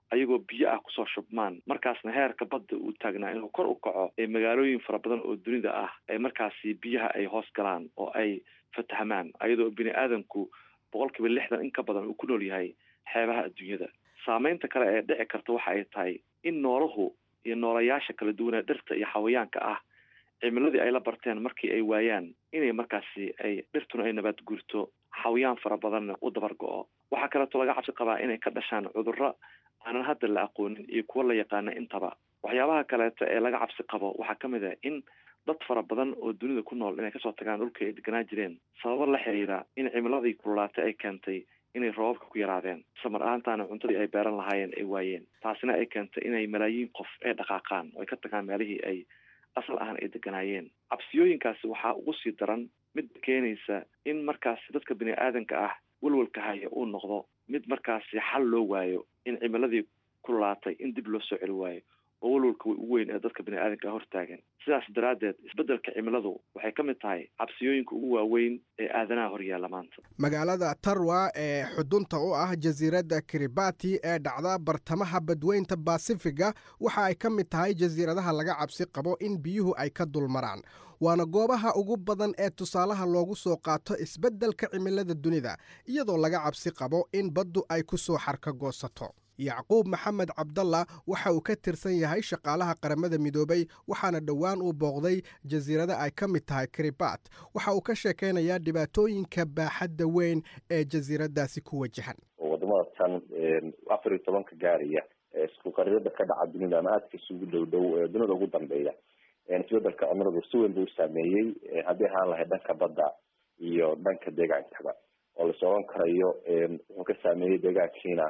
ayagoo biyo ah kusoo shubmaan markaasna heerka badda uu taagnaa inuu kor u kaco ee magaalooyin fara badan oo dunida ah ay markaasi biyaha ay hoos galaan oo ay fatahmaan ayadoo bini aadamku boqol kiiba lixdan in ka badan uu ku nool yahay xeebaha adduunyada saameynta kale ee dhici karta waxa ay tahay in noolahu iyo noolayaasha kala duwanee dhirta iyo xawayaanka ah cimiladii ay la barteen markii ay waayaan inay markaasi ay dhirtuna ay nabaad guurto xawayaan fara badanna u dabar go-o waxaa kaleeto laga cabsi qabaa inay ka dhashaan cudurro aanan hadda la aqoonin iyo kuwo la yaqaana intaba waxyaabaha kaleeto ee laga cabsi qabo waxaa ka mid ah in dad fara badan oo dunida ku nool inay kasoo tagaan dhulka ay deganaa jireen sababo la xiriira in cimiladii kululaatay ay keentay inay roobabka ku yaraadeen samar ahaantaana cuntadii ay beeran lahaayeen ay waayeen taasina ay keentay inay malaayiin qof ay dhaqaaqaan oo ay ka tagaan meelihii ay asal ahaan ay deganaayeen cabsiyooyinkaasi waxaa ugu sii daran mid keenaysa in markaasi dadka bini aadanka ah welwalka haya uu noqdo mid markaasi xal loo waayo in cimiladii kululaatay in dib loo soo celi waayo oo walwalka ugu weyn ee dadka bini aadanka ah hortaagan sidaas daraaddeed isbeddelka cimiladu waxay ka mid tahay cabsiyooyinka ugu waaweyn ee aadanaha horyaalla maanta magaalada tarwa ee xudunta u ah jasiiradda kiribati ee dhacda bartamaha badweynta basifiga waxa ay ka mid tahay jasiiradaha laga cabsi qabo in biyuhu ay ka dulmaraan waana goobaha ugu badan ee tusaalaha loogu soo qaato isbeddelka cimilada dunida iyadoo laga cabsi qabo in baddu ay ku soo xarka goosato yacquub maxamed cabdalla waxa uu ka tirsan yahay shaqaalaha qaramada midoobay waxaana dhowaan uu booqday jasiirada ay ka mid tahay kiribat waxa uu ka sheekaynayaa dhibaatooyinka baaxadda weyn ee jasiiradaasi ku wajahan wadamada tan afar iyo tobanka gaaraya isku qarirada ka dhaca dunida ama aadka isugu dhow dhow ee dunida ugu dambeeya isbedelka cimiladu si weyn buu saameeyey haddii ahaan lahayd dhanka badda iyo dhanka deegaankaba oo la socon karayo wuxuu ka saameeyey deegaankiina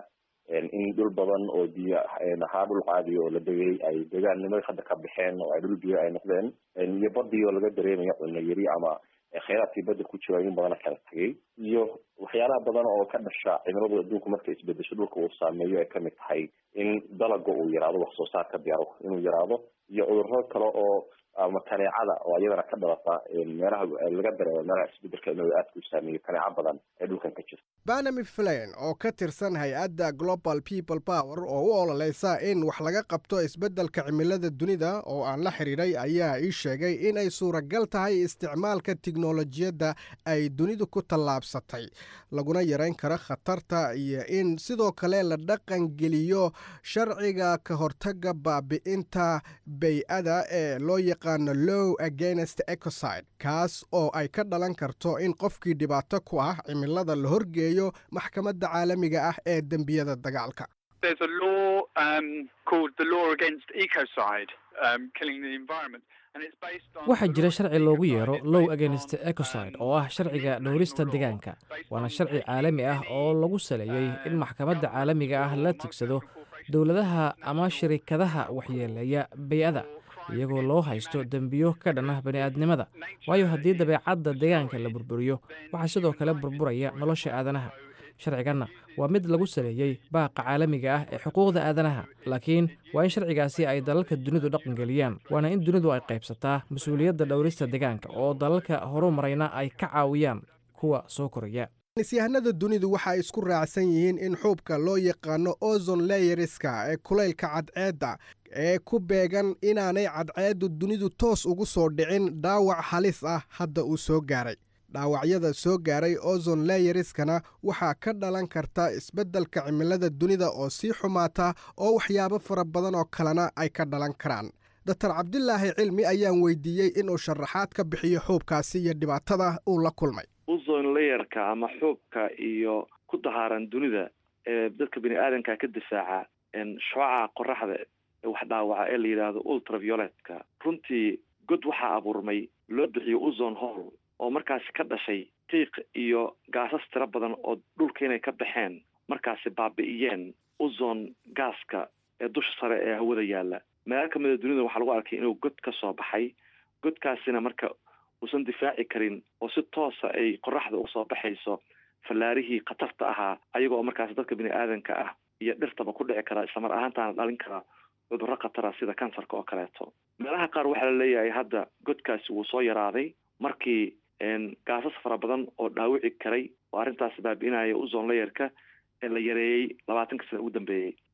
in dhul badan oo biyo ahaa dhul caadiya oo la degay ay deegaannimada hadda ka baxeen oo ay dhul biyo ay noqdeen iyo badii oo laga dareemayo cunno yari ama kheyraadkii badda ku jira in badana kala tegay iyo waxyaalaha badan oo ka dhasha cimiladu adduunku markay isbedesho dhulka uu saameeyo ay kamid tahay in dalaga uu yaraado wax soo saarka beero inuu yaraado iyo cudurro kale oo ama kaneecada oo iyadana ka dhalata meelaha laga dareemo meelaha isbedelka inuu aadka u saameeyo kaneeco badan ee dhulkan ka jirta banami flan oo ka tirsan hay-adda global people power oo u ololeysa in wax laga qabto isbeddelka cimilada dunida oo aan la xidhiidhay ayaa ii sheegay in ay suuragal tahay isticmaalka tiknolojiyadda ay dunidu ku tallaabsatay laguna yarayn karo khatarta iyo in sidoo kale la dhaqan geliyo sharciga ka hortaga baabi'inta bay-ada ee loo yaqaano low against ecoside kaas oo ay ka dhalan karto in qofkii dhibaato ku ah cimilada la horgeeyo maxkamadda caalamiga ah ee dembiyada dagaalka waxaa jira sharci loogu yeero low agenst ecoside oo ah sharciga dhowrista deegaanka waana sharci caalami ah oo lagu saleeyey in maxkamadda caalamiga ah la tigsado dowladaha ama shirikadaha waxyeeleeya bay-ada iyagoo loo haysto dembiyo ka dhan ah bani'aadnimada waayo haddii dabeecadda deegaanka la burburiyo waxaa sidoo kale burburaya nolosha aadanaha sharciganna waa mid lagu saleeyey baaqa caalamiga ah ee xuquuqda aadanaha laakiin waa in sharcigaasi ay dalalka dunidu dhaqangeliyaan waana in dunidu ay qaybsataa mas-uuliyadda dhowrista deegaanka oo dalalka horu marayna ay ka caawiyaan kuwa soo koraya nisyahanada dunidu waxa ay isku raacsan yihiin in xuubka loo yaqaano ozon leyeriska ee kulaylka cadceedda ee ku beegan inaanay cadceeddu dunidu toos ugu soo dhicin dhaawac halis ah hadda uu soo gaaray dhaawacyada soo gaaray ozon leyeriskana waxaa ka dhalan karta isbeddelka cimilada dunida oo sii xumaata oo waxyaabo fara badan oo kalena ay ka dhalan karaan doctor cabdilaahi cilmi ayaan weydiiyey inuu sharaxaad ka bixiyo xuubkaasi iyo dhibaatada uu la kulmay uzon layerka ama xuubka iyo ku dahaaran dunida ee dadka bini aadanka ka difaaca shooca qoraxda wax dhaawaca ee la yidhaahdo ultravioletka runtii god waxaa abuurmay loo bixiyo uzon hall oo markaasi ka dhashay qiiq iyo gaasas tiro badan oo dhulka inay ka baxeen markaasi baabi'iyeen uzon gaaska ee dusha sare ee hawada yaalla meelo kamida dunida waxaa lagu arkay inuu god ka soo baxay godkaasina marka uusan difaaci karin oo si toosa ay qoraxda uga soo baxayso fallaarihii khatarta ahaa ayaga oo markaasi dadka bini aadanka ah iyo dhirtaba ku dhici kara islamar ahaantaana dhalin kara cudurro khatara sida kansarka oo kaleeto meelaha qaar waxaa la leeyahay hadda godkaasi wuu soo yaraaday markii gaasas fara badan oo dhaawici karay oo arrintaasi baabi'inaya uzon layerka ee la yareeyey labaatanka sana ugu dambeeyey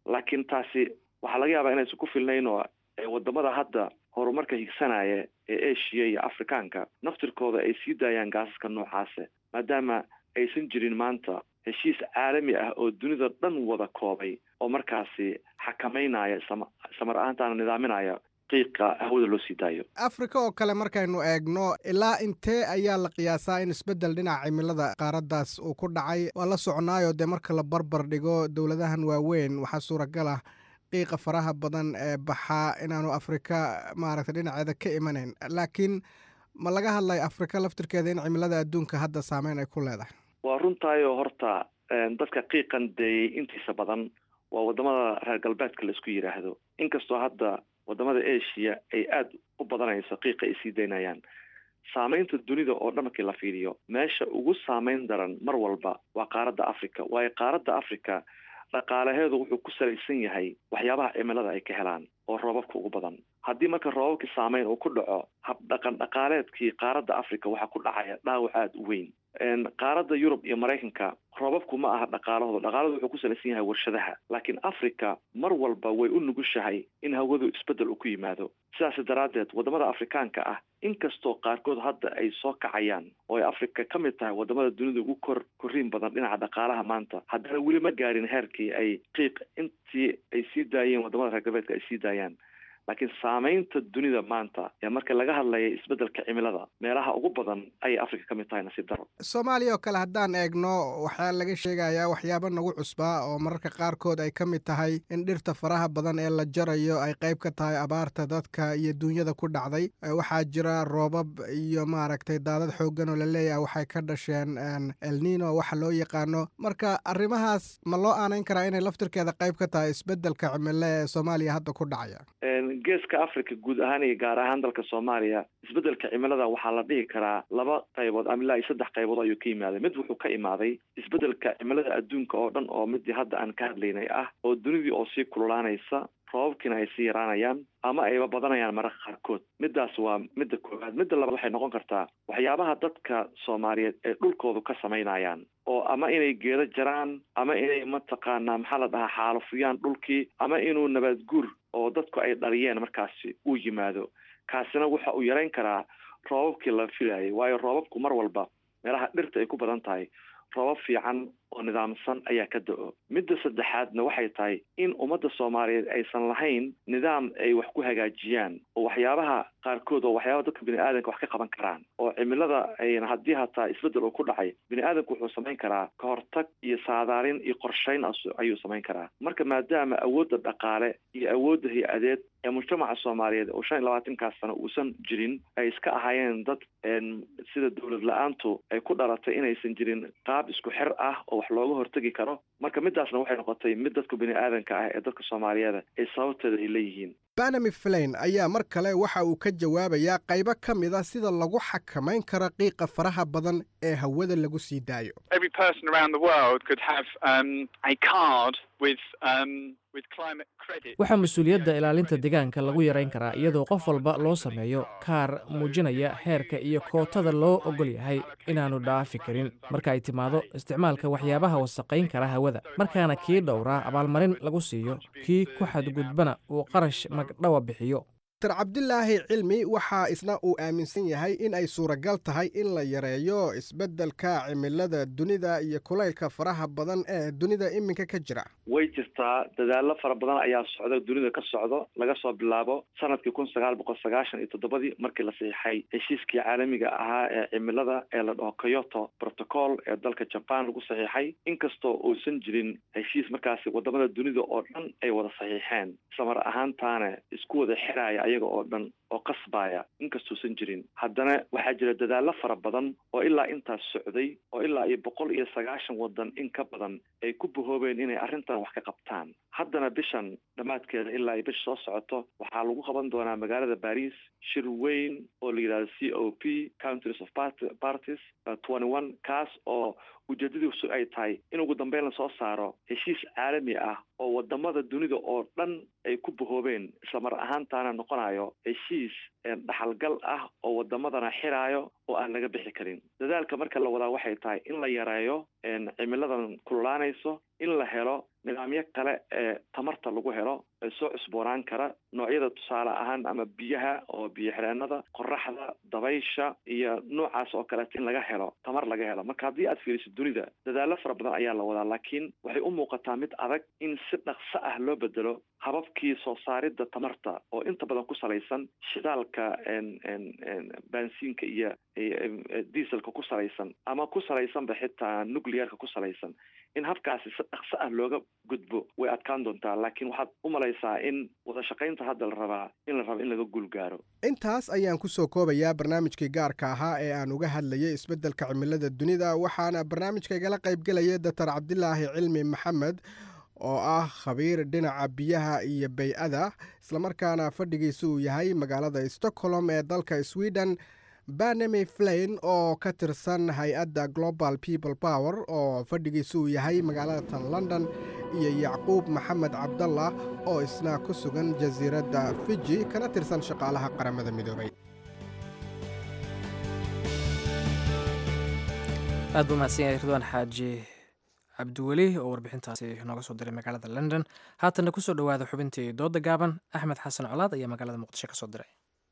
laakiin taasi waxaa laga yaabaa inaysan ku filnayn oo wadamada hadda horumarka higsanaya ee asia iyo afrikaanka naftirkooda ay sii daayaan gaasaska noocaase maadaama aysan jirin maanta heshiis caalami ah oo dunida dhan wada koobay oo markaasi xakameynaya samar ahaantaana nidaaminaya qiiqa hawada loo sii daayo afrika oo kale markaynu eegno ilaa intee ayaa la qiyaasaa in isbeddel dhinaca cimilada qaaraddaas uu ku dhacay waa la soconaayo dee marka la barbar dhigo dowladahan waaweyn waxaa suuragal ah qiiqa faraha badan ee baxaa inaanu afrika maaragtay dhinaceeda ka imanayn laakiin ma laga hadlay afrika laftirkeeda in cimilada adduunka hadda saameyn ay ku leedahay waa runtaayoo horta dadka qiiqan deeyey intiisa badan waa wadamada reer galbeedka la isku yidhaahdo inkastoo hadda wadamada asia ay aada u badanayso qiiqa ay sii daynayaan saameynta dunida oo dhan markii la fiiriyo meesha ugu saameyn daran mar walba waa qaaradda africa waayo qaaradda africa dhaqaalaheedu wuxuu ku salaysan yahay waxyaabaha cimilada ay ka helaan oo roobabka ugu badan haddii marka roobabkii saameyn uu ku dhaco habdhaqan dhaqaaleedkii qaaradda africa waxaa ku dhacaya dhaawac aada u weyn qaaradda yurub iyo maraykanka roobabku ma aha dhaqaalahooda dhaqaaladu wuxuu ku salaysan yahay warshadaha laakiin africa mar walba way u nugushahay in hawadu isbeddel uu ku yimaado sidaas daraaddeed wadamada afrikaanka ah inkastoo qaarkood hadda ay soo kacayaan oo ay africa ka mid tahay wadamada dunida ugu kor korriin badan dhinaca dhaqaalaha maanta haddana weli ma gaarin heerkii ay qiiq intii ay sii daayeen wadamada reer galbeedka ay sii daayaan laakiin saameynta dunida maanta ee marka laga hadlaya isbeddelka cimilada meelaha ugu badan ayay africa ka mid tahay nasiib daro soomaaliya oo kale haddaan eegno waxaa laga sheegayaa waxyaabo nagu cusbaa oo mararka qaarkood ay ka mid tahay in dhirta faraha badan ee la jarayo ay qayb ka tahay abaarta dadka iyo duunyada ku dhacday waxaa jira roobab iyo maaragtay daadad xooggan oo la leeyahay waxay ka dhasheen elnino waxa loo yaqaano marka arrimahaas ma loo aanayn karaa inay laftirkeeda qayb ka tahay isbeddelka cimilo ee soomaaliya hadda ku dhacaya geeska africa guud ahaan iyo gaar ahaan dalka soomaaliya isbeddelka cimilada waxaa la dhihi karaa laba qaybood ama ilaa iyo saddex qaybood ayuu ka yimaaday mid wuxuu ka imaaday isbeddelka cimilada adduunka oo dhan oo midii hadda aan ka hadlaynay ah oo dunidii oo sii kululaanaysa roobabkiina ay sii yaraanayaan ama ayba badanayaan mararka qaarkood midaas waa midda koowaad midda labaad waxay noqon kartaa waxyaabaha dadka soomaaliyeed ay dhulkoodu ka samaynayaan oo ama inay geedo jaraan ama inay mataqaanaa maxaa la dhahaa xaalufiyaan dhulkii ama inuu nabaad guur oo dadku ay dhaliyeen markaasi uu yimaado kaasina waxa uu yarayn karaa roobabkii la filayay waayo roobabku mar walba meelaha dhirta ay ku badan tahay roobab fiican oo nidaamsan ayaa ka da-o midda saddexaadna waxay tahay in ummadda soomaaliyeed aysan lahayn nidaam ay wax ku hagaajiyaan oo waxyaabaha qaarkood oo waxyaabaha dadka bini aadanka wax ka qaban karaan oo cimilada ayna haddii hataa isbeddel uu ku dhacay bini aadanku wuxuu samayn karaa ka hortag iyo saadaalin iyo qorshayn ayuu samayn karaa marka maadaama awoodda dhaqaale iyo awoodda hay-adeed ee mujtamaca soomaaliyeed oo shan iyo labaatankaas sano uusan jirin ay iska ahaayeen dad sida dowlad la-aantu ay ku dhalatay inaysan jirin qaab isku xir ah oo wax looga hortegi karo marka midaasna waxay noqotay mid dadka bini aadanka ah ee dadka soomaaliyeed ay sababteeda ay leeyihiin banami flain ayaa mar kale waxa uu ka jawaabayaa qaybo ka mid a sida lagu xakamayn karo qiiqa faraha badan ee hawada lagu sii daayo waxaa mas-uuliyadda ilaalinta deegaanka lagu yarayn karaa iyadoo qof walba loo sameeyo kaar muujinaya heerka iyo kootada loo ogol yahay inaannu dhaafi karin marka ay timaado isticmaalka waxyaabaha wasaqayn kara hawada markaana kii dhowraa abaalmarin lagu siiyo kii ku xadgudbana uu qarash magdhawa bixiyo dr cabdilaahi cilmi waxaa isna uu aaminsan yahay in ay suuragal tahay in la yareeyo isbeddelka cimilada dunida iyo kulaylka faraha badan ee dunida iminka ka jira way jirtaa dadaallo fara badan ayaa socda dunida ka socdo laga soo bilaabo sanadkii kun sagaal boqol sagaashan iyo toddobadii markii la siixay heshiiskii caalamiga ahaa ee cimilada ee la dhaho kyoto protocol ee dalka jaban lagu saxiixay inkastoo uusan jirin heshiis markaasi wadamada dunida oo dhan ay wada saxiixeen samar ahaantaana isku wada xiraya ayaga oo dhan oo qasbaya inkastuusan jirin haddana waxaa jira dadaallo fara badan oo ilaa intaas socday oo ilaa iyo boqol iyo sagaashan wadan in ka badan ay ku bahoobeen inay arrintan wax ka qabtaan haddana bishan dhammaadkeeda ilaa iyo bisha soo socoto waxaa lagu qaban doonaa magaalada baris shir weyn oo la yidhahdo c o p countries of parties twenty one kaas oo ujeedadiisu ay tahay in ugu dambeyn lasoo saaro heshiis caalami ah oo wadamada dunida oo dhan ay ku bahoobeen islamar ahaantaana noqonayo heshiis dhaxalgal ah oo wadamadana xiraayo oo aan laga bixi karin dadaalka marka la wadaa waxay tahay in la yareeyo cimiladan kululaanayso in la helo nidaamyo kale ee tamarta lagu helo ee soo cusboonaan kara noocyada tusaale ahaan ama biyaha oo biyo xireenada qoraxda dabaysha iyo noocaas oo kaleeto in laga helo tamar laga helo marka haddii aad fiiriso dunida dadaalo fara badan ayaa la wadaa laakiin waxay u muuqataa mid adag in si dhaqso ah loo bedelo hababkii soo saaridda tamarta oo inta badan ku salaysan shidaalka baansiinka iyo dieselka ku salaysan ama ku salaysanba xitaa nuclearka ku salaysan in habkaasi si dhaqso ah looga gudbo way adkaan doontaa laakiin waxaad u malaysaa in wada shaqaynta hadda la rabaa in la rabo in laga guulgaaro intaas ayaan ku soo koobayaa barnaamijkii gaarka ahaa ee aan uga hadlayay isbeddelka cimilada dunida waxaana barnaamijka igala qaybgelaya doctor cabdilaahi cilmi maxamed oo ah khabiir dhinaca biyaha iyo bay-ada islamarkaana fadhigiisa uu yahay magaalada stockholm ee dalka sweden banemy flain oo ka tirsan hay-adda global people power oo fadhigiisa uu yahay magaalada tan london iyo yacquub maxamed cabdallah oo isna ku sugan jasiiradda fiji kana tirsan shaqaalaha qaramada midoobay aad buu mahadsan yahay ridwaan xaaji cabdiweli oo warbixintaasi nooga soo diray magaalada london haatanna kusoo dhowaada xubintii dooda gaaban axmed xasan colaad ayaa magaalada muqdisho ka soo diray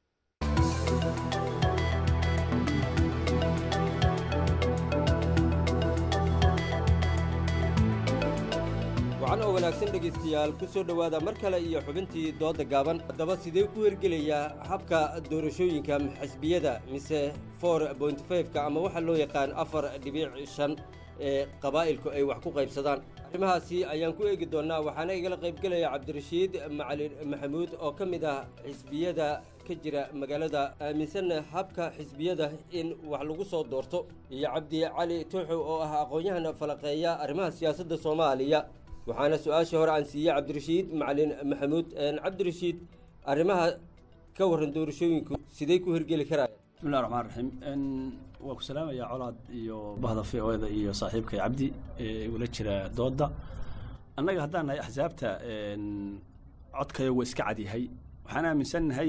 wacan oo wanaagsan dhegaystayaal ku soo dhowaada mar kale iyo xubintii doodda gaaban haddaba sidee ku hergelayaa habka doorashooyinka xisbiyada mise for point fiveka ama waxaa loo yaqaan afar dhibic shan ee qabaa'ilku ay wax ku qaybsadaan arrimahaasi ayaan ku eegi doonnaa waxaana igala qaybgelaya cabdirashiid macalin maxamuud oo ka mid ah xisbiyada ka jira magaalada aaminsanna habka xisbiyada in wax lagu soo doorto iyo cabdi cali tuuxow oo ah aqoon-yahan falaqeeya arrimaha siyaasadda soomaaliya waxaana su-aashii hore aan siiyey cabdirashiid macalin maxamuud cabdirashiid arrimaha ka warran doorashooyinku sidey ku hirgeli karaya bismillahi raxmaan raxiim waa ku salaamayaa colaad iyo bahda v o da iyo saaxiibkay cabdi ee igula jira doodda annaga haddaan nahay axsaabta codkayagu iska cadyahay waxaan aaminsannahay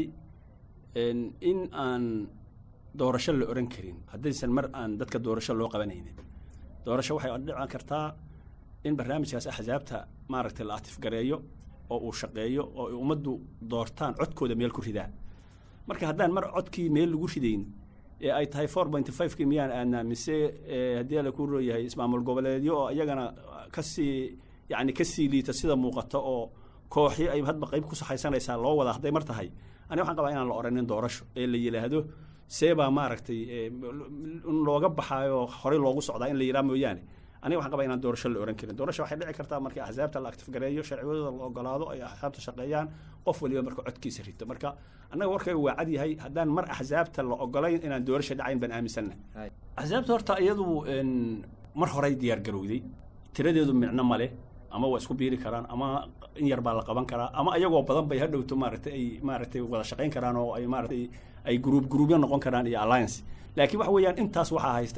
in aan doorasho la oran karin haddaysan mar aan dadka doorasho loo qabanaynin doorasho waxay dhici kartaa in barnaamijkaas axsaabta maaragtay la atifgareeyo oo uu shaqeeyo oo ay ummaddu doortaan codkooda meel ku ridaan marka haddaan mar codkii meel lagu ridayn ee ay tahay four point fivekii miyaan aadnaa mise haddii ala ku rooyahay ismaamul goboleedyo oo iyagana kasii yacni kasii liita sida muuqata oo kooxyo ay hadba qayb ku saxaysanaysaa loo wada hadday mar tahay aniga waxaan qabaa inaan la oranin doorasho ee la yidhaahdo seebaa maaragtay in looga baxaayo horey loogu socdaa in la yidhaha mooyaane aniga waxaan qabaa inaan doorasho la oran karin doorasho waxay dhici kartaa markii axsaabta la actifgareeyo sharciyadooda la ogolaado ay axsaabta shaqeeyaan qof waliba marka codkiisa rito marka annaga warkayga waa cad yahay haddaan mar axsaabta la ogolayn inaan doorasho dhacayn baan aaminsanna axsaabta horta iyadu mar horey diyaar garowday tiradeedu micno male ama waa isku biiri karaan ama in yar baa la qaban karaa ama iyagoo badan bay hadhowto maaragtay ay maaragtay wada shaqayn karaan oo ay maaragtay ay gruub gruubyo noqon karaan iyo alliance laakiin waxa weeyaan intaas waxaa haysta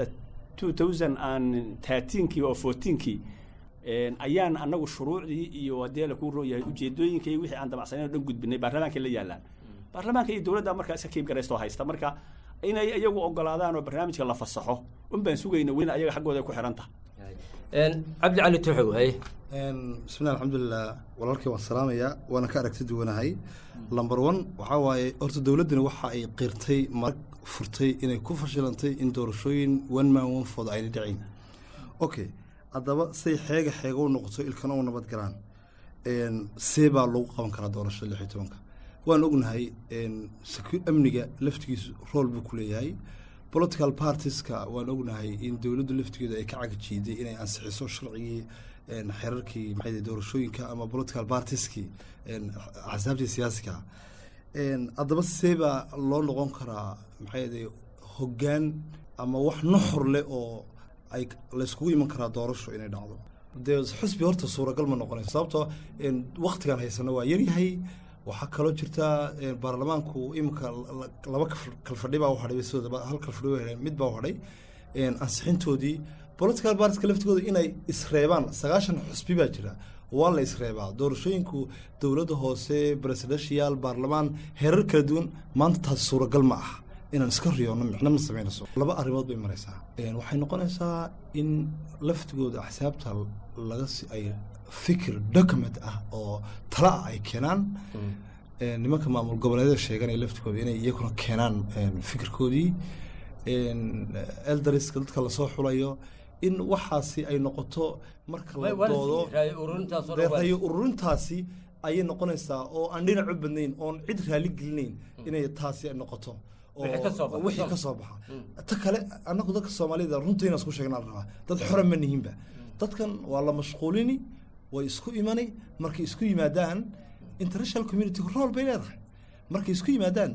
2013kii oo 14kii ayaan annagu shuruucdii iyo haddii la kuu rooyahay ujeedooyinka iyo wixii aan damacsaneyn oo dhan gudbinay baarlamaanka la yaalaan baarlamaanka iyo dowladda markaa iska kiib garaystoo haysta marka inay iyagu ogolaadaan oo barnaamijka la fasaxo un baan sugayna welina ayaga xaggooda ku xiran tahay cabdi cali tuxow haye bismillahi alxamdulilah walaalkii waan salaamayaa waana ka aragti duwanahay lamber one waxaa waaye horta dowladdani waxa ay qirtay marag furtay inay ku fashilantay in doorashooyin one man one food ayna dhicin okay haddaba say xeega xeega u noqoto ilkana u nabad galaan see baa lagu qaban karaa doorashada lix iyo tobanka waan ognahay amniga laftigiisu rool buu ku leeyahay political partieska waan ognahay in dowladdu laftigeedu ay ka cagajiiday inay ansixiso sharcigii xerarkii maxay doorashooyinka ama political partieski axsaabtii siyaasiga haddaba see baa loo noqon karaa maxay hoggaan ama wax nuxur leh oo ay layskugu iman karaa doorasho inay dhacdo dee xusbi horta suuragal ma noqonayso sababtoo waktigan haysano waa yaryahay waxaa kaloo jirta baarlamaanku iminka laba kalfadhi baa u hadhay sidooda hal kalfadhi waa mid baa u hadhay ansixintoodii political partiska laftigooda inay isreebaan sagaashan xusbi baa jira waa la isreebaa doorashooyinku dowladda hoose presidential baarlamaan heerar kala duwan maanta taasi suuragal ma ah inaan iska riyoonno micno ma samaynayso laba arrimood bay maraysaa Een, waxay noqonaysaa in laftigooda axsaabta laga si ay fikir document ah oo tala ah ay keenaan Een, nimanka maamul goboleedyada sheeganaya laftigooda inay iyaguna keenaan een, fikirkoodii Een, eldariska dadka lasoo xulayo in waxaasi ay noqoto marka la Way- waa la doodo siiyey, ra'yi ururintaas oo dhan dee waa la ra'yi ururintaasi ayay noqonaysaa oo aan dhinac u badnayn oon cid raali gelinayn inay taasi ay noqoto oo- Wixii ka soo baxa. wixii ka soo baxa ta kale annagu dadka soomaalida runta inaan isku sheegnaa la rabaa dad xora ma nihinba dadkan waa la mashquulini way isku imani markay isku yimaadaan international community role bay leedahay markay isku yimaadaan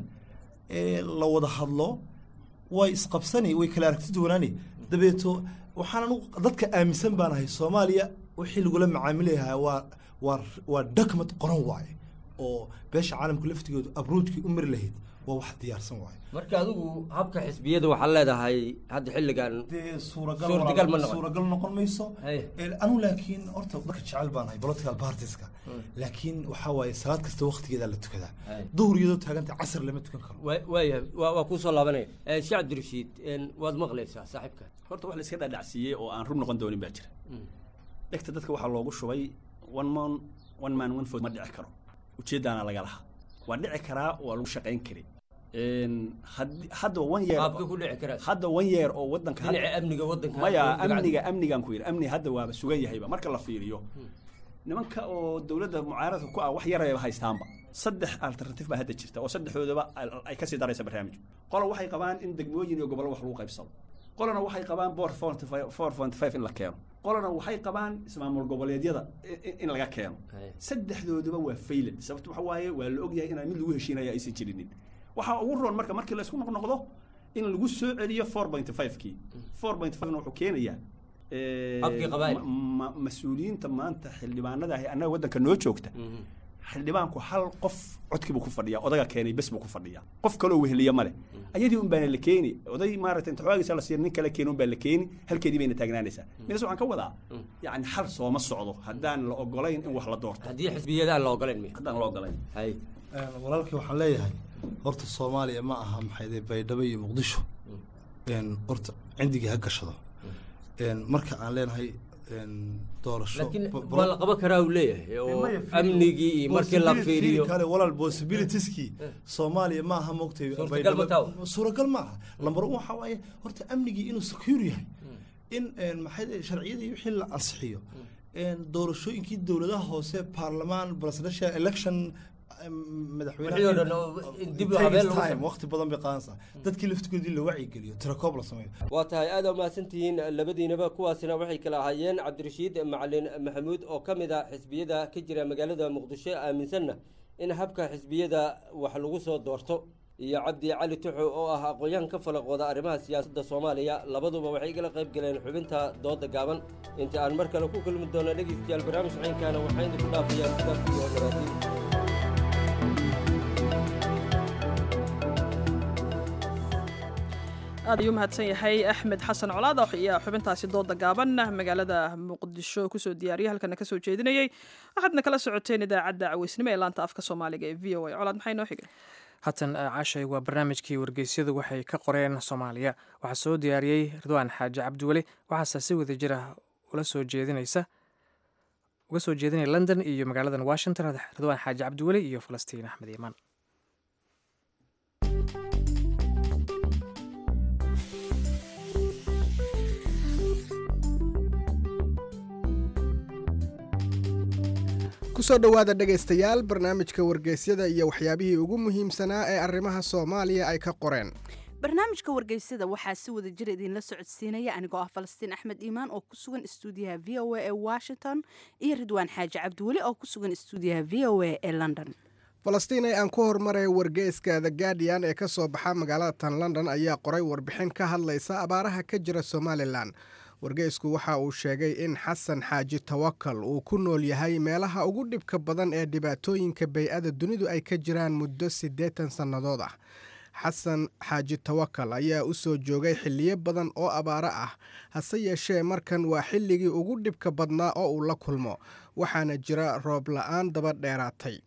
ee la wada hadlo way isqabsani way kala aragti duwanaani dabeeto waxaan anugu dadka aaminsan baan ahay soomaaliya wixii lagula macaamilayahaa waa waa waa document qoran waaye oo beesha caalamka laftigoodu abroodkii u mari lahayd waa wax diyaarsan waaye marka adigu habka xisbiyada waxaad leedahay hadda xilligan suuragal suurtagal ma walaal, noqon suuragal noqon mayso Ee, anu laakiin horta dadka jecel baan ahay political partieska laakiin waxaa waaye salaad kasta waqtigeeda la tukadaa duhur iyadoo taaganta casr lama tukan karo Wa- waayahay waa waa kuu soo laabanaya Eh, sheekh cabdirashiid een, waad maqlaysaa saaxiibka horta wax la iska dhadhacsiiyey oo aan run noqon doonin baa jira dhegta dadka waxaa loogu shubay one man one man one vote ma dhici karo ujeeddaana laga lahaa waa dhici karaa waa lagu shaqayn kari Een, haddii- hadda one year Qaabkee ku dhici karaa? hadda one year oo wadanka Dhinaca amniga wadanka maya hadda dibadda. amniga amnigaan ku yidhi amni hadda waaba sugan yahayba marka la fiiriyo nimanka oo dowladda mucaaradka ku ah wax yarayba haystaanba saddex alternative baa hadda jirta oo saddexdoodaba al- ay kasii daraysa barnaamijku qola waxay qabaan in degmooyin iyo gobollo wax lagu qaybsado qolana waxay qabaan boor four point five in la keeno qolana waxay qabaan ismaamul goboleedyada i- i- in laga keeno saddexdooduba waa faylad sababto waxa waaye waa la ogyahay inaan mid lagu heshiinaya aysan jirinin waxaa ugu roon marka markii la isku noqnoqdo in lagu soo celiyo four point five kii four point five wuxuu keenayaa eh, Habkii qabaa'il. ma- ma- mas-uuliyiinta maanta xildhibaanada ahi annaga waddanka noo joogta xildhibaanku hal qof codkii buu ku fadhiyaa odaga keenay bes buu ku fadhiyaa qof kaloo weheliya male ayadii un baana la keeni oday maaragtay inta xoogiisa la siiya nin kale keeni un baa la keeni halkeedii bayna taagnaanaysaa midas waxaan ka wadaa yacni xal sooma socdo haddaan la ogolayn in wax la doorto haddii xisbiyada aan la ogolayn miya haddaan la ogolayn hay Een, walaalkii waxaan leeyahay horta soomaaliya ma aha maxayde baydhabo iyo muqdisho Een, horta cindigii ha gashado Een, marka aan leenahay een, doorasho laakiin bo- waa la qaban karaa uu leeyahay oo amnigii iyo markii la Possibility- fiiriyo kale walaal possibilitieski soomaaliya ma aha moogtay Suurtagal ma taha? suuragal ma aha lambar un waxaa waaye horta amnigii inuu secure yahay in een, maxay dhahay, sharciyadii wixii la ansixiyo een, doorashooyinkii dowladaha hoose baarlamaan presidential election em, Wixii oo dhan oo in dib u habeen lagu sameeyo. waqti badan bay qaadanaysaa dadkii laftigoodii la wacyigeliyo tirakoob la sameeyo waa tahay aad aa mahadsantihiin labadiinaba kuwaasina waxay kala ahaayeen cabdirashiid macalin maxamuud oo ka mid ah xisbiyada ka jira magaalada muqdisho aaminsanna in habka xisbiyada wax lagu soo doorto iyo cabdi cali tuxo oo ah aqoon-yahan ka falaqooda arrimaha siyaasadda soomaaliya labaduba waxay igala qayb galeen xubinta dooda gaaban inta aan mar kale ku kulmi doono dhegeystayaal barnaamij caynkaana waxaan idinku dhaafayaa sidaas iyo nabaatiin aad ayuu mahadsan yahay axmed xasan colaad ayaa xubintaasi dooda gaaban magaalada muqdisho kusoo diyaariyay halkana kasoo jeedinayay waxaadna kala socoteen idaacadda caweysnimo ee laanta afka soomaaliga ee v o a colaad maxay noo xigay haatan cashay waa barnaamijkii wargeysyadu waxay ka qoreen soomaaliya waxaa soo diyaariyey ridwaan xaaji cabdiweli waxaase si wada jira ula soo jeedinaysa uga soo jeedinaya london iyo magaaladan washington ridwaan xaaji cabdiweli iyo falastiin axmed iimaan kusoo dhowaada dhegaystayaal barnaamijka wargeysyada iyo waxyaabihii ugu muhiimsanaa ee arrimaha soomaaliya ay ka qoreen barnaamijka wargeysada waxaa si wada jir idinla socodsiinaya anigoo ah falastiin axmed iimaan oo ku sugan istuudiyaha v o a ee washington iyo ridwaan xaaji cabdiweli oo ku sugan istuudiyaha v o a ee london falastiin ee aan ku horumaray wargeyska the guardian ee ka soo baxa magaalada tan london ayaa qoray warbixin ka hadlaysa abaaraha ka jira somalilan wargeysku waxa uu sheegay in xasan xaaji tawakal uu ku nool yahay meelaha ugu dhibka badan ee dhibaatooyinka bay-ada dunidu ay ka jiraan muddo siddeetan sannadood ah xasan xaaji tawakal ayaa u soo joogay xilliyo badan oo abaaro ah hase yeeshee markan waa xilligii ugu dhibka badnaa oo uu la kulmo waxaana jira roob la-aan daba dheeraatay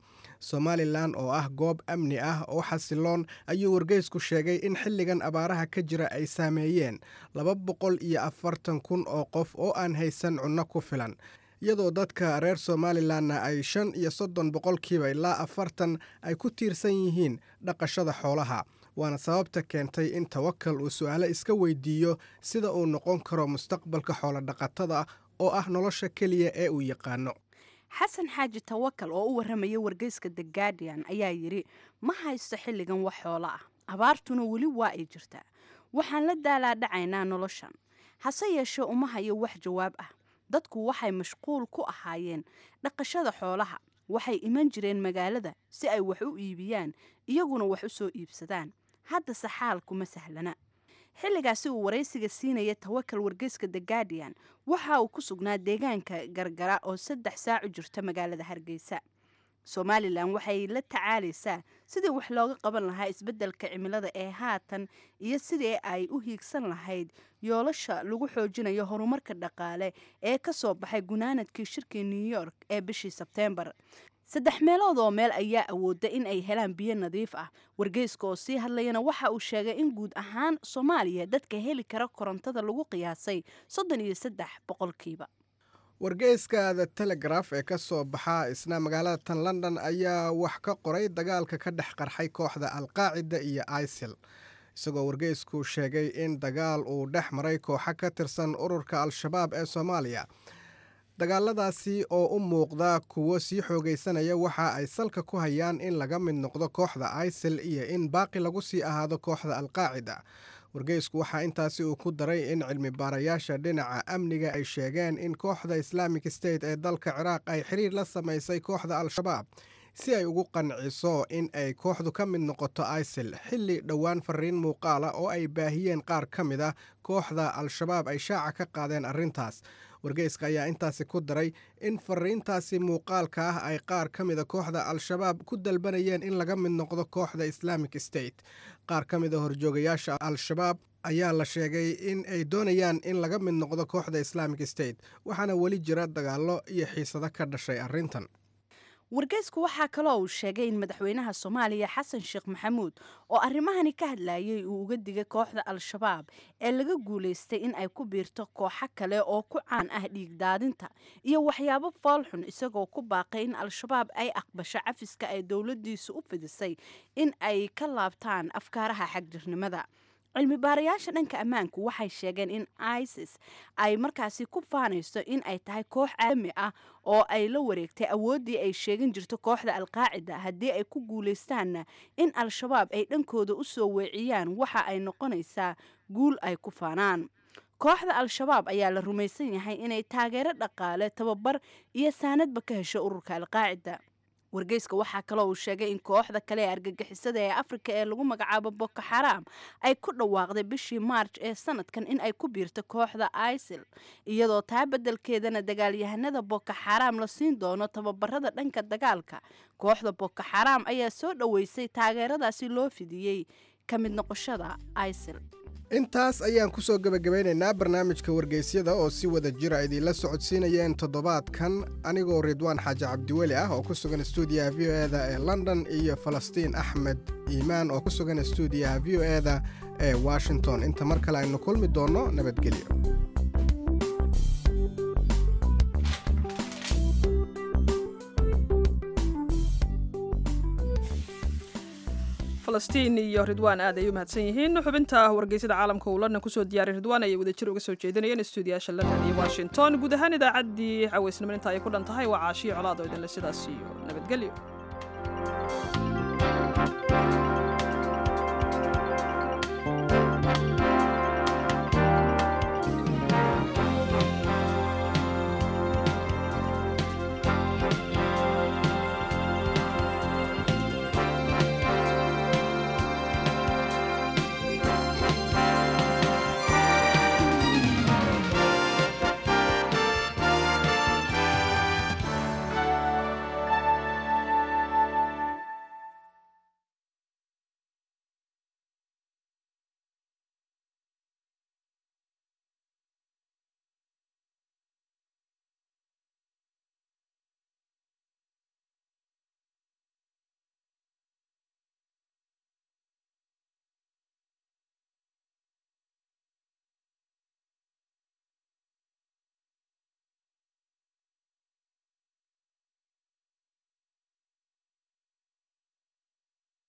somalilan oo ah goob amni ah oo xasiloon ayuu wargeysku sheegay in xilligan abaaraha ka jira ay saameeyeen laba boqol iyo afartan kun oo qof oo aan haysan cunno ku filan iyadoo dadka reer somalilanna ay shan iyo soddon boqolkiiba ilaa afartan ay ku tiirsan yihiin dhaqashada xoolaha waana sababta keentay in tawakal uu su'aalo iska weydiiyo sida uu noqon karo mustaqbalka xoolodhaqatada oo ah nolosha keliya ee uu yaqaano xasan xaaji tawakal oo u warramaya wargeyska the guardian ayaa yidhi ma haysto xilligan wax xoolo ah abaartuna weli waa ay jirtaa waxaan la daalaadhacaynaa noloshan hase yeeshee uma hayo wax jawaab ah dadku waxay mashquul ku ahaayeen dhaqashada xoolaha waxay iman jireen magaalada si ay wax u iibiyaan iyaguna wax u soo iibsadaan haddase xaalkuma sahlana xilligaasi uu waraysiga siinaya tawakal wargeyska the guardian waxa uu ku sugnaa deegaanka gargara oo saddex saac u jirta magaalada hargeysa somalilan waxay la tacaalaysaa sidii wax looga qaban lahaa isbeddelka cimilada ee haatan iyo sidii ay u hiigsan lahayd yoolasha lagu xoojinayo horumarka dhaqaale ee ka soo baxay gunaanadkii shirkii new york ee bishii sebteembar saddex meelood oo meel ayaa awooda in ay helaan biyo nadiif ah wargeyska oo sii hadlayana waxa uu sheegay in guud ahaan soomaaliya dadka heli kara korontada lagu qiyaasay soddon iyo saddex boqolkiiba wargeyska the telegraf ee ka soo baxa isna magaalada tan london ayaa wax ka qoray dagaalka ka dhex qarxay kooxda alqaacida iyo isil isagoo wargeysku sheegay in dagaal uu dhex maray kooxo ka tirsan ururka al-shabaab ee soomaaliya dagaaladaasi oo u muuqda kuwo sii xoogaysanaya waxa ay salka ku hayaan in laga mid noqdo kooxda isil iyo in baaqi lagu sii ahaado kooxda alqaacida wargeysku waxaa intaasi uu ku daray in cilmi baarayaasha dhinaca amniga ay sheegeen in kooxda islaamic state ee dalka ciraaq ay xiriir la samaysay kooxda al-shabaab si ay ugu qanciso in ay kooxdu ka mid noqoto isil xilli dhowaan fariin muuqaala oo ay baahiyeen qaar ka mid ah kooxda al-shabaab ay shaaca ka qaadeen arrintaas wargeyska ayaa intaasi ku daray in fariintaasi muuqaalka ah ay qaar ka mida kooxda al-shabaab ku dalbanayeen in laga mid noqdo kooxda islaamic state qaar ka mida horjoogayaasha al-shabaab ayaa la sheegay in ay doonayaan in laga mid noqdo kooxda islaamic state waxaana weli jira dagaallo iyo xiisado ka dhashay arrintan wargeysku waxaa kaloo uu sheegay in madaxweynaha soomaaliya xasan sheekh maxamuud oo arrimahani ka hadlayay uu uga digay kooxda al-shabaab ee laga guulaystay in ay ku biirto kooxo kale oo ku caan ah dhiigdaadinta iyo waxyaabo foolxun isagoo ku baaqay in al-shabaab ay aqbasho cafiska ay dowladdiisu u fidisay in ay ka laabtaan afkaaraha xagjirnimada cilmi baarayaasha dhanka ammaanku waxay sheegeen in isis ay markaasi ku faanayso in ay tahay koox caalami ah oo ay la wareegtay awooddii ay sheegan jirto kooxda alqaacida haddii ay ku guulaystaanna in al-shabaab ay dhankooda u soo weeciyaan waxa ay noqonaysaa guul ay ku faanaan kooxda al-shabaab ayaa la rumaysan yahay inay taageero dhaqaale tababar iyo saanadba ka hesho ururka alqaacida wargeyska waxaa kaloo uu sheegay in kooxda kale ee argagixisada ee afrika ee lagu magacaabo boko xaraam ay ku dhawaaqday bishii maarj ee sanadkan in ay ku biirto kooxda isil iyadoo taa beddelkeedana dagaalyahanada boko xaraam la siin doono tababarada dhanka dagaalka kooxda boko xaraam ayaa soo dhoweysay taageeradaasi loo fidiyey ka mid noqoshada isil intaas ayaan ku soo gebagabeynaynaa barnaamijka wargeysyada oo si wada jira idiinla socodsiinayeen toddobaadkan anigoo ridwaan xaaji cabdiweli ah oo ku sugan stuudiyaha v o eda ee london iyo falastiin axmed iimaan oo ku sugan stuudiyaha v o eda ee washington inta mar kale aynu kulmi doonno nabadgelyo falastiin iyo ridwaan aad ay u mahadsan yihiin xubinta wargeysada caalamka uu london kusoo diyaaray ridwaan ayay wadajir uga soo jeedinayeen stuudiyaasha london iyo washington guud ahaan idaacaddii caweysnimo inta ay ku dhan tahay waa caashiyo colaad oo idinle sidaas iyo nabadgelyo